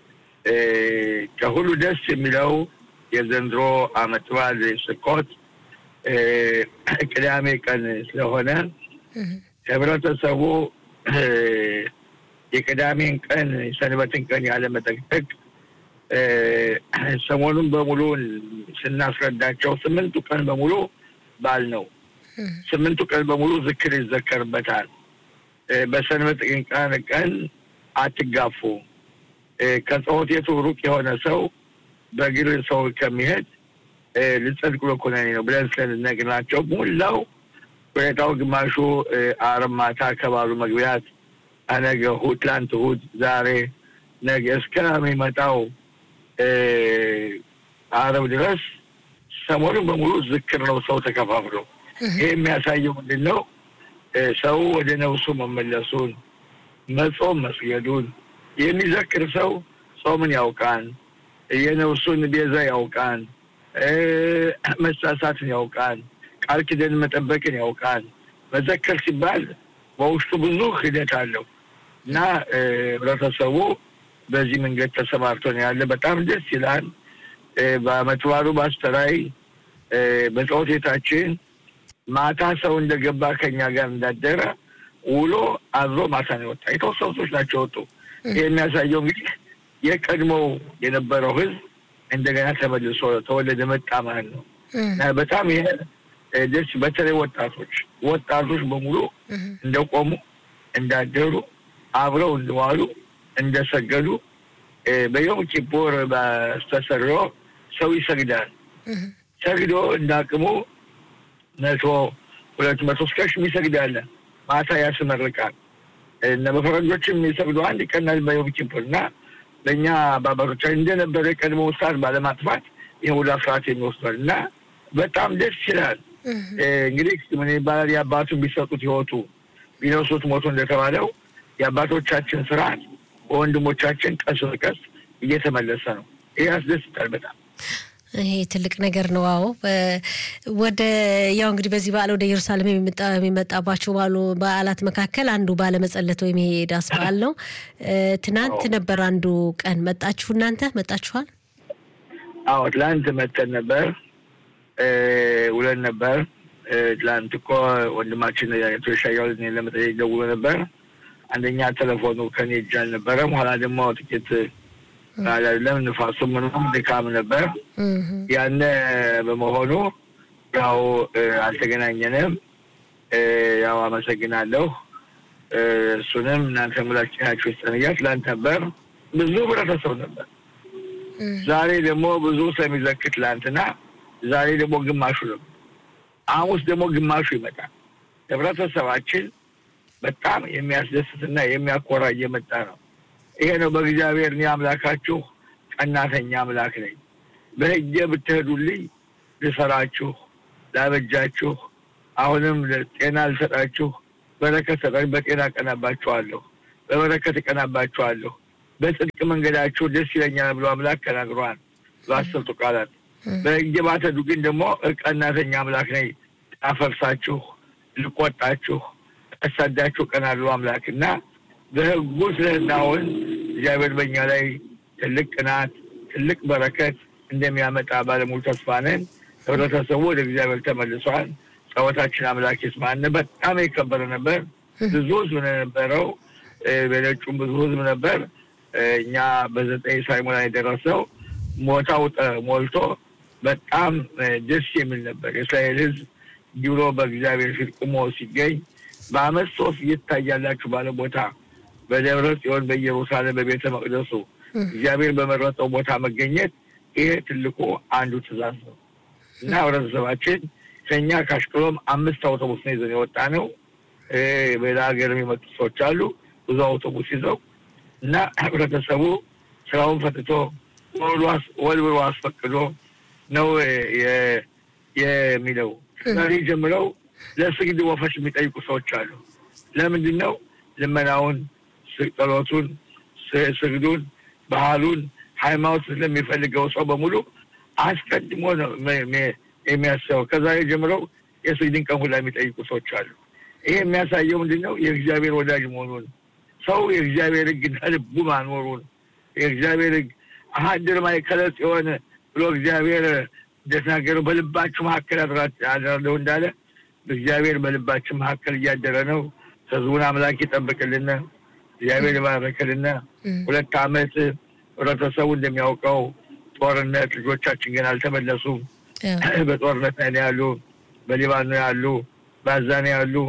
ከሁሉ ደስ የሚለው የዘንድሮ አመት በዓል ስኮት ቅዳሜ ቀን ስለሆነ ህብረተሰቡ የቅዳሜን ቀን የሰንበትን ቀን ያለመጠቅጠቅ ሰሞኑን በሙሉ ስናስረዳቸው ስምንቱ ቀን በሙሉ በዓል ነው። ስምንቱ ቀን በሙሉ ዝክር ይዘከርበታል። በሰንበት ቀን ቀን አትጋፉ። ከጸሎት ቤቱ ሩቅ የሆነ ሰው በእግር ሰው ከሚሄድ ልጸድቅ ብሎ ኩነኔ ነው ብለን ስለነግናቸው ሙላው ሁኔታው ግማሹ አርብ ማታ ከባሉ መግቢያት ነገ እሑድ፣ ትላንት እሑድ፣ ዛሬ ነገ እስከሚመጣው አረብ ድረስ ሰሞኑን በሙሉ ዝክር ነው። ሰው ተከፋፍሎ ይህ የሚያሳየው ምንድን ነው? ሰው ወደ ነፍሱ መመለሱን መጾም መስገዱን የሚዘክር ሰው ጾምን ያውቃን፣ የነፍሱን ቤዛ ያውቃን፣ መሳሳትን ያውቃን፣ ቃል ኪዳን መጠበቅን ያውቃን። መዘከር ሲባል በውስጡ ብዙ ሂደት አለው እና ህብረተሰቡ በዚህ መንገድ ተሰማርቶ ነው ያለ። በጣም ደስ ይላል። በዓመት በዓሉ በአስተራይ በጸሎት ቤታችን ማታ ሰው እንደገባ ከኛ ጋር እንዳደረ ውሎ አድሮ ማታ ነው የወጣ። የተወሰኑ ሰዎች ናቸው ወጡ። ይህ የሚያሳየው እንግዲህ የቀድሞው የነበረው ህዝብ እንደገና ተመልሶ ተወለደ መጣ ማለት ነው እና በጣም ይሄ ደስ በተለይ ወጣቶች ወጣቶች በሙሉ እንደቆሙ እንዳደሩ አብረው እንደዋሉ እንደሰገዱ በዮም ኪፑር በስተሰርዮ ሰው ይሰግዳል። ሰግዶ እንዳቅሙ መቶ ሁለት መቶ እስከ ሺህ ይሰግዳል። ማታ ያስመርቃል። እነ በፈረንጆችም የሚሰግዱ አንድ ይቀናል በዮም ኪፑር እና በእኛ በአባቶቻችን እንደነበረ የቀድሞ ሰዓት ባለማጥፋት ይህ ወደ አስራት የሚወስዷል እና በጣም ደስ ይላል። እንግዲህ ምን ይባላል የአባቱን ቢሰጡት ህይወቱ ቢነሱት ሞቱ እንደተባለው የአባቶቻችን ስርዓት በወንድሞቻችን ቀስ በቀስ እየተመለሰ ነው። ይህ ያስደስታል በጣም። ይሄ ትልቅ ነገር ነው። አዎ ወደ ያው እንግዲህ በዚህ በዓል ወደ ኢየሩሳሌም የሚመጣባቸው ባሉ በዓላት መካከል አንዱ ባለመጸለት ወይም ይሄ ዳስ በዓል ነው። ትናንት ነበር አንዱ ቀን። መጣችሁ እናንተ መጣችኋል? አዎ ትላንት መተን ነበር ውለን ነበር። ትላንት እኮ ወንድማችን አቶ ሻያው ለመጠየቅ ደውሎ ነበር። አንደኛ ቴሌፎኑ ከኔ እጅ አልነበረም። ኋላ ደግሞ ጥቂት አይደለም ንፋሱ ምንም ድካም ነበር። ያነ በመሆኑ ያው አልተገናኘንም። ያው አመሰግናለሁ። እሱንም እናንተ ሙላችናችሁ ይስጠንያ። ትላንት ነበር ብዙ ህብረተሰብ ነበር። ዛሬ ደግሞ ብዙ ስለሚዘክር ትላንትና፣ ዛሬ ደግሞ ግማሹ ነው። ሐሙስ ደግሞ ግማሹ ይመጣል። ህብረተሰባችን በጣም የሚያስደስትና የሚያኮራ እየመጣ ነው። ይሄ ነው በእግዚአብሔር እኔ አምላካችሁ ቀናተኛ አምላክ ነኝ፣ በህጌ ብትሄዱልኝ ልሰራችሁ፣ ላበጃችሁ፣ አሁንም ጤና ልሰጣችሁ፣ በረከት ሰጣችሁ፣ በጤና እቀናባችኋለሁ፣ በበረከት እቀናባችኋለሁ፣ በጽድቅ መንገዳችሁ ደስ ይለኛል ብሎ አምላክ ተናግሯል በአስርቱ ቃላት። በህጌ ባትሄዱ ግን ደግሞ ቀናተኛ አምላክ ነኝ፣ አፈርሳችሁ፣ ልቆጣችሁ፣ አሳዳችሁ እቀናለሁ አምላክ እና በህጉ ስለናውን እግዚአብሔር በእኛ ላይ ትልቅ ቅናት ትልቅ በረከት እንደሚያመጣ ባለሙሉ ተስፋ ነን። ህብረተሰቡ ወደ እግዚአብሔር ተመልሷል። ጸሎታችን አምላክ ይስማን። በጣም የከበረ ነበር። ብዙ ህዝብ ነው የነበረው። በነጩም ብዙ ህዝብ ነበር። እኛ በዘጠኝ ሳይሞላ የደረሰው ሞታው ሞልቶ በጣም ደስ የሚል ነበር። የእስራኤል ህዝብ ዲብሎ በእግዚአብሔር ፊት ቁሞ ሲገኝ በአመት ሶስት እየታያላችሁ ባለ ቦታ በደብረ ጽዮን በኢየሩሳሌም በቤተ መቅደሱ እግዚአብሔር በመረጠው ቦታ መገኘት ይሄ ትልቁ አንዱ ትእዛዝ ነው እና ህብረተሰባችን ከኛ ከአሽቅሎም አምስት አውቶቡስ ነው ይዘን የወጣ ነው። በሌላ ሀገር የሚመጡ ሰዎች አሉ ብዙ አውቶቡስ ይዘው እና ህብረተሰቡ ስራውን ፈትቶ ወልብሎ አስፈቅዶ ነው የሚለው። ዛሬ ጀምረው ለስግድ ወፈሽ የሚጠይቁ ሰዎች አሉ። ለምንድን ነው ልመናውን ጸሎቱን፣ ስግዱን፣ ባህሉን፣ ሃይማኖት ስለሚፈልገው ሰው በሙሉ አስቀድሞ ነው የሚያስበው። ከዛሬ ጀምረው የስግድን ቀን ሁላ የሚጠይቁ ሰዎች አሉ። ይሄ የሚያሳየው ምንድን ነው? የእግዚአብሔር ወዳጅ መሆኑን ሰው የእግዚአብሔር ሕግ ልቡ ማኖሩን የእግዚአብሔር ሕግ አሀድር ማእከለ ጽዮን ብሎ እግዚአብሔር እንደተናገረው በልባችሁ መካከል አድራለሁ እንዳለ እግዚአብሔር በልባችን መካከል እያደረ ነው። ህዝቡን አምላክ ይጠብቅልን። እግዚአብሔር ይባረክልን። ሁለት ዓመት ህብረተሰቡ እንደሚያውቀው ጦርነት፣ ልጆቻችን ግን አልተመለሱም። በጦርነት ላይ ነው ያሉ፣ በሊባኖ ያሉ፣ በአዛ ነው ያሉ፣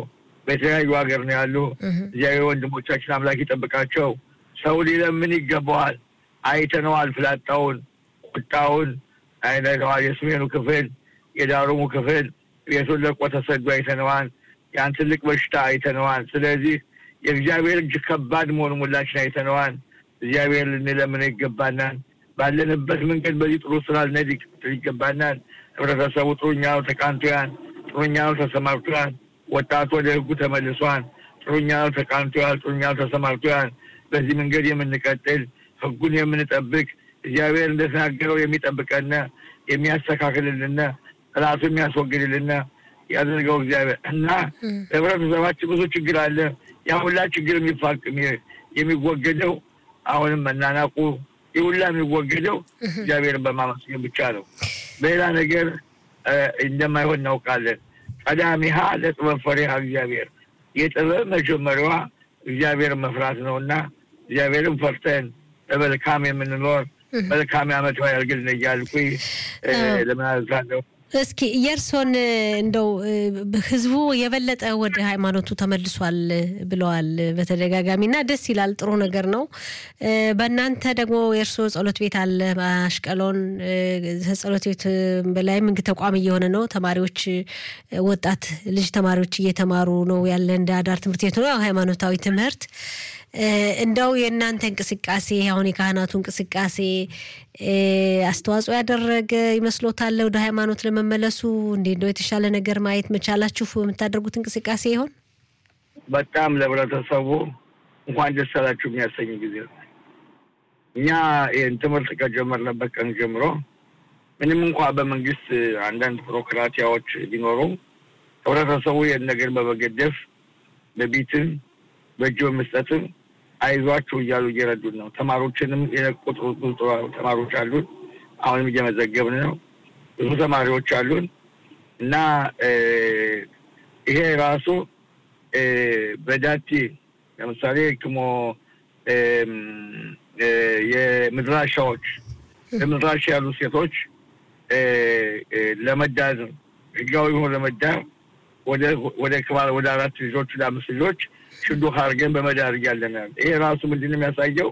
በተለያዩ ሀገር ነው ያሉ። እግዚአብሔር ወንድሞቻችን አምላክ ይጠብቃቸው። ሰው ሊለምን ይገባዋል። አይተነዋል። ፍላጣውን፣ ቁጣውን አይተነዋል። የሰሜኑ ክፍል፣ የዳሩሙ ክፍል ቤቱን ለቆ ተሰዶ አይተነዋል። ያን ትልቅ በሽታ አይተነዋል። ስለዚህ የእግዚአብሔር እጅ ከባድ መሆኑን ሁላችን አይተነዋል። እግዚአብሔር ልንለምነው ይገባናል። ባለንበት መንገድ በዚህ ጥሩ ስራ ልንሄድ ይገባናል። ህብረተሰቡ ጥሩኛው ተቃንቶያል፣ ጥሩኛው ተሰማርቶያል። ወጣቱ ወደ ህጉ ተመልሷል። ጥሩኛው ተቃንቶያል፣ ጥሩኛው ተሰማርቶያል። በዚህ መንገድ የምንቀጥል ህጉን የምንጠብቅ እግዚአብሔር እንደተናገረው የሚጠብቀን የሚያስተካክልልን ራሱ የሚያስወግድልን ያደርገው እግዚአብሔር እና ህብረተሰባችን ብዙ ችግር አለ። ያ ሁላ ችግር የሚፋቅ የሚወገደው አሁንም መናናቁ ይሁላ የሚወገደው እግዚአብሔርን በማመስገን ብቻ ነው። በሌላ ነገር እንደማይሆን እናውቃለን። ቀዳሚሃ ለጥበብ ፈሪሃ እግዚአብሔር የጥበብ መጀመሪያዋ እግዚአብሔርን መፍራት ነው እና እግዚአብሔርን ፈርተን በመልካም የምንኖር መልካም ዓመት ያድርግልን እያልኩኝ ለምናዛለሁ። እስኪ የእርሶን እንደው ህዝቡ የበለጠ ወደ ሃይማኖቱ ተመልሷል ብለዋል በተደጋጋሚ እና ደስ ይላል። ጥሩ ነገር ነው። በእናንተ ደግሞ የእርሶ ጸሎት ቤት አለ አሽቀሎን ጸሎት ቤት በላይም እንግ ተቋም እየሆነ ነው። ተማሪዎች ወጣት ልጅ ተማሪዎች እየተማሩ ነው ያለ እንደ አዳር ትምህርት ቤት ነው ሃይማኖታዊ ትምህርት እንደው የእናንተ እንቅስቃሴ አሁን የካህናቱ እንቅስቃሴ አስተዋጽኦ ያደረገ ይመስሎታል ወደ ሃይማኖት ለመመለሱ? እንዴ እንደው የተሻለ ነገር ማየት መቻላችሁ በምታደርጉት እንቅስቃሴ ይሆን? በጣም ለህብረተሰቡ እንኳን ደስ አላችሁ የሚያሰኝ ጊዜ ነው። እኛ ይህን ትምህርት ከጀመርንበት ቀን ጀምሮ ምንም እንኳ በመንግስት አንዳንድ ቢሮክራቲያዎች ቢኖሩም ህብረተሰቡ ይህን ነገር በመገደፍ በቢትም በእጅ በመስጠትም አይዟችሁ እያሉ እየረዱን ነው። ተማሪዎችንም የቁጥሩ ብዙ ተማሪዎች አሉን። አሁንም እየመዘገብን ነው። ብዙ ተማሪዎች አሉን እና ይሄ ራሱ በዳቲ ለምሳሌ ክሞ የምድራሻዎች በምድራሻ ያሉ ሴቶች ለመዳር ህጋዊ ሆኖ ለመዳር ወደ ክባል ወደ አራት ልጆች ወደ አምስት ልጆች ሽዱክ አድርገን በመዳር እያለን ይሄ ራሱ ምንድን ነው የሚያሳየው?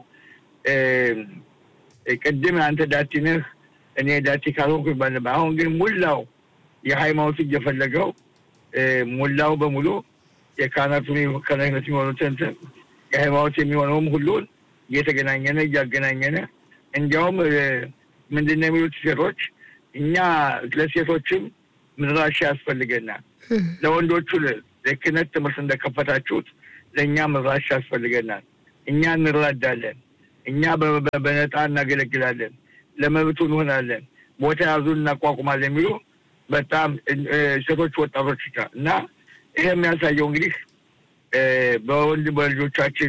ቅድም አንተ ዳቲ ነህ እኔ ዳቲ ካልሆንኩ ይባል አሁን ግን ሙላው የሃይማኖቱ እየፈለገው ሙላው በሙሉ የካህናቱ ከነህነት የሚሆኑትን የሃይማኖት የሚሆነውም ሁሉን እየተገናኘነ እያገናኘነ እንዲያውም ምንድን ነው የሚሉት ሴቶች እኛ ለሴቶችም ምድራሻ ያስፈልገናል ለወንዶቹ ለክህነት ትምህርት እንደከፈታችሁት ለእኛ ምድራሻ ያስፈልገናል። እኛ እንረዳለን። እኛ በነጣ እናገለግላለን። ለመብቱ እንሆናለን። ቦታ ያዙን እናቋቁማለን የሚሉ በጣም ሴቶች ወጣቶች እና ይሄ የሚያሳየው እንግዲህ በወንድ በልጆቻችን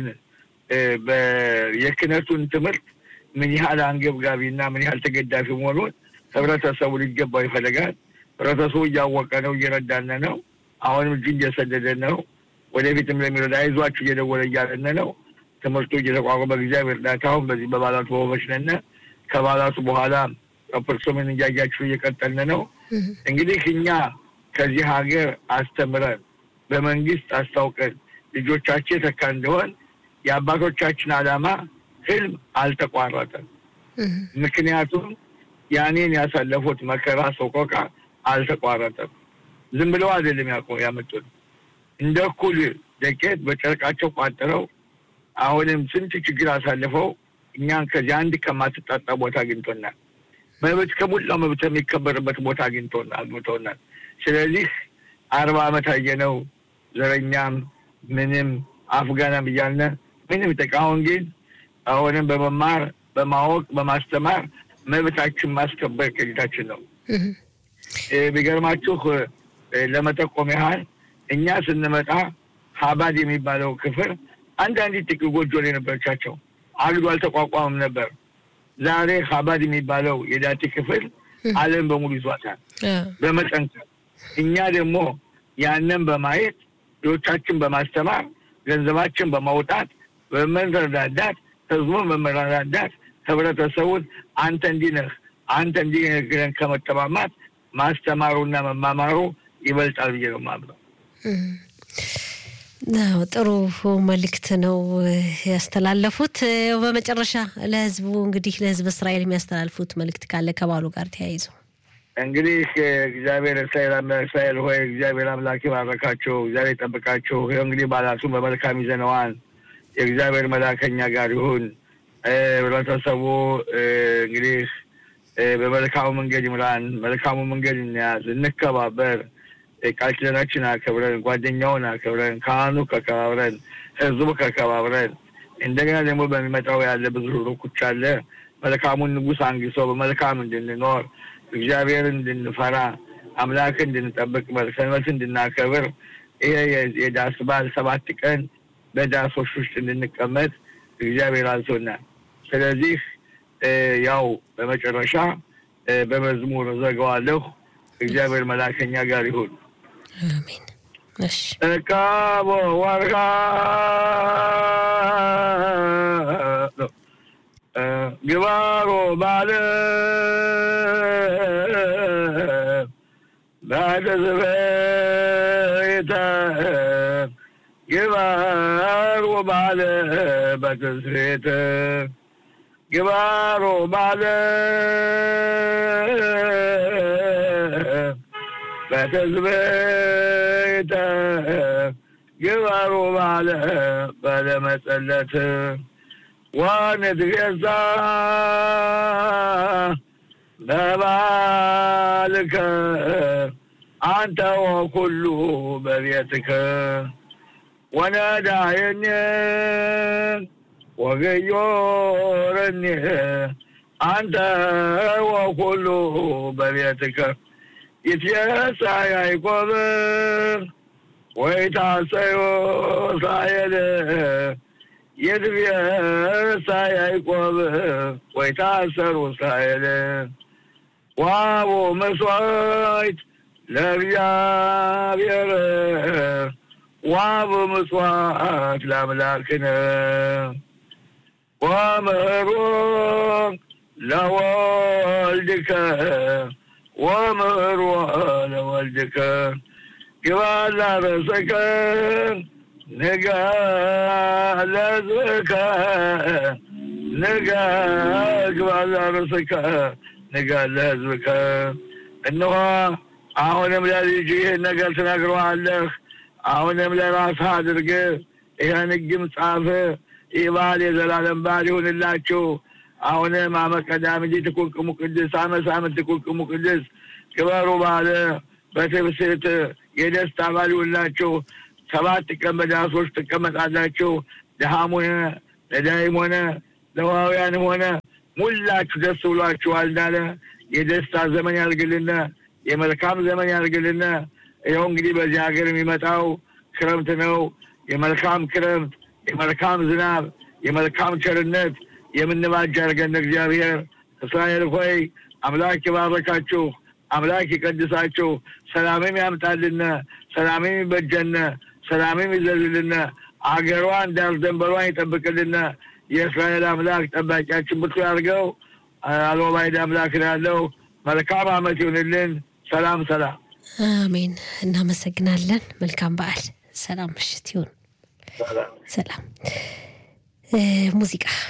የክህነቱን ትምህርት ምን ያህል አንገብጋቢ እና ምን ያህል ተገዳፊ መሆኑን ህብረተሰቡ ሊገባው ይፈልጋል። ህብረተሰቡ እያወቀ ነው፣ እየረዳነ ነው። አሁንም እጁ እየሰደደ ነው። ወደፊትም ለሚረዳ አይዟችሁ እየደወለ እያለነ ነው። ትምህርቱ እየተቋቋመ በእግዚአብሔር እርዳታ አሁን በዚህ በባላቱ በሆበች ነን። ከባላቱ በኋላ ፐርሶምን እያያችሁ እየቀጠልን ነው። እንግዲህ እኛ ከዚህ ሀገር አስተምረን በመንግስት አስታውቀን ልጆቻችን ተካ እንደሆን የአባቶቻችን ዓላማ ህልም አልተቋረጠም። ምክንያቱም ያኔን ያሳለፉት መከራ ሰቆቃ አልተቋረጠም። ዝም ብለው አይደለም ያመጡት እንደ እኩል ደቄት በጨርቃቸው ቋጥረው አሁንም ስንት ችግር አሳልፈው እኛን ከዚህ አንድ ከማትጣጣ ቦታ አግኝቶናል። መብት ከሞላው መብት የሚከበርበት ቦታ አግኝቶናል አግኝቶናል። ስለዚህ አርባ ዓመት አየነው ዘረኛም ምንም አፍጋናም እያልነ ምንም ጠቃ አሁን ግን አሁንም በመማር በማወቅ በማስተማር መብታችን ማስከበር ቅኝታችን ነው። ቢገርማችሁ ለመጠቆም ያህል እኛ ስንመጣ ሀባድ የሚባለው ክፍል አንዳንድ ጥቂት ጎጆ ላይ ነበረቻቸው አግዶ አልተቋቋምም ነበር። ዛሬ ሀባድ የሚባለው የዳቲ ክፍል ዓለም በሙሉ ይዟታል በመጠንከር እኛ ደግሞ ያንን በማየት ልጆቻችን በማስተማር ገንዘባችን በማውጣት በመረዳዳት ህዝቡን በመረዳዳት ህብረተሰቡን አንተ እንዲህ ነህ አንተ እንዲህ ነህ ብለን ከመጠማማት ማስተማሩና መማማሩ ይበልጣል ብዬ ነው የማምነው። ጥሩ መልእክት ነው ያስተላለፉት። በመጨረሻ ለህዝቡ እንግዲህ ለህዝብ እስራኤል የሚያስተላልፉት መልእክት ካለ ከበዓሉ ጋር ተያይዞ እንግዲህ እግዚአብሔር እስራኤል እስራኤል ሆይ እግዚአብሔር አምላክ ይባረካቸው፣ እግዚአብሔር ይጠብቃቸው። ይኸው እንግዲህ በዓላቱን በመልካም ይዘነዋል። የእግዚአብሔር መላከኛ ጋር ይሁን። ህብረተሰቡ እንግዲህ በመልካሙ መንገድ ይምራን፣ መልካሙ መንገድ እንያዝ፣ እንከባበር፣ ቃል ኪዳናችን አከብረን፣ ጓደኛውን አከብረን፣ ካህኑ ከከባብረን፣ ህዝቡ ከከባብረን እንደገና ደግሞ በሚመጣው ያለ ብዙ ሩኩች አለ መልካሙን ንጉሥ አንግሶ በመልካም እንድንኖር እግዚአብሔር እንድንፈራ አምላክ እንድንጠብቅ ሰንበት እንድናከብር ይሄ የዳስ በዓል ሰባት ቀን በዳሶች ውስጥ እንድንቀመጥ እግዚአብሔር አዞናል። ስለዚህ ያው በመጨረሻ በመዝሙር ዘጋዋለሁ። እግዚአብሔር መላከኛ ጋር ይሁን። አሜን። እሺ እቃቦ ወርሃ ግባሮ ባለ በተስቤተ ግባሮ ባለ በተስቤተ ግባሮ ባለ በተስቤተ ግባሮ ባለ በለመጸለት ወንትገዛ በባልከ አንተ ወኩሉ በቤትከ ወነዳየኒ ወገዮረኒ አንተ ወኩሉ በቤትከ ይትየሳ ያዕቆብ ወይታሰዮ እስራኤል ይትየሳ ያዕቆብ ወይታሰሩ እስራኤል ዋቦ መስዋዕት ለእግዚአብሔር ዋብ ምጽዋት ለአምላክነ ወምህሮ ለወልድከ ወምህሮ ለወልድከ ግባላ ርእሰከ ንጋ ለሕዝብከ ንጋ ግባላ ርእሰከ ንጋ ለሕዝብከ እነሆ አሁንም ለልጅ ይህን ነገር ትነግረዋለህ። አሁንም ለራስህ አድርግ። ይህን ሕግም ጻፍ። ይህ በዓል የዘላለም በዓል ይሁንላችሁ። አሁንም አመ ቀዳምቲ ትኩንቅሙ ቅድስ አመ ሳምንት ትኩንቅሙ ቅድስ ክበሩ በዓለ በትብስት የደስታ በዓል ይሁንላችሁ። ሰባት ቀን በዳሶች ትቀመጣላችሁ። ድሃም ሆነ ነዳይም ሆነ ለዋውያንም ሆነ ሙላችሁ ደስ ብሏችኋል እንዳለ የደስታ ዘመን ያልግልን፣ የመልካም ዘመን ያልግልን። ይኸው እንግዲህ በዚህ ሀገር የሚመጣው ክረምት ነው። የመልካም ክረምት፣ የመልካም ዝናብ፣ የመልካም ቸርነት የምንባጅ ያድርገን እግዚአብሔር። እስራኤል ሆይ አምላክ ይባረካችሁ፣ አምላክ ይቀድሳችሁ፣ ሰላምም ያምጣልን፣ ሰላምም ይበጀን፣ ሰላምም ይዘዝልን፣ አገሯን ዳር ደንበሯን ይጠብቅልን። የእስራኤል አምላክ ጠባቂያችን ብርቱ ያድርገው። አልባይድ አምላክ ነው ያለው። መልካም ዓመት ይሁንልን። ሰላም ሰላም። አሜን። እናመሰግናለን። መልካም በዓል። ሰላም ምሽት ይሁን። ሰላም ሙዚቃ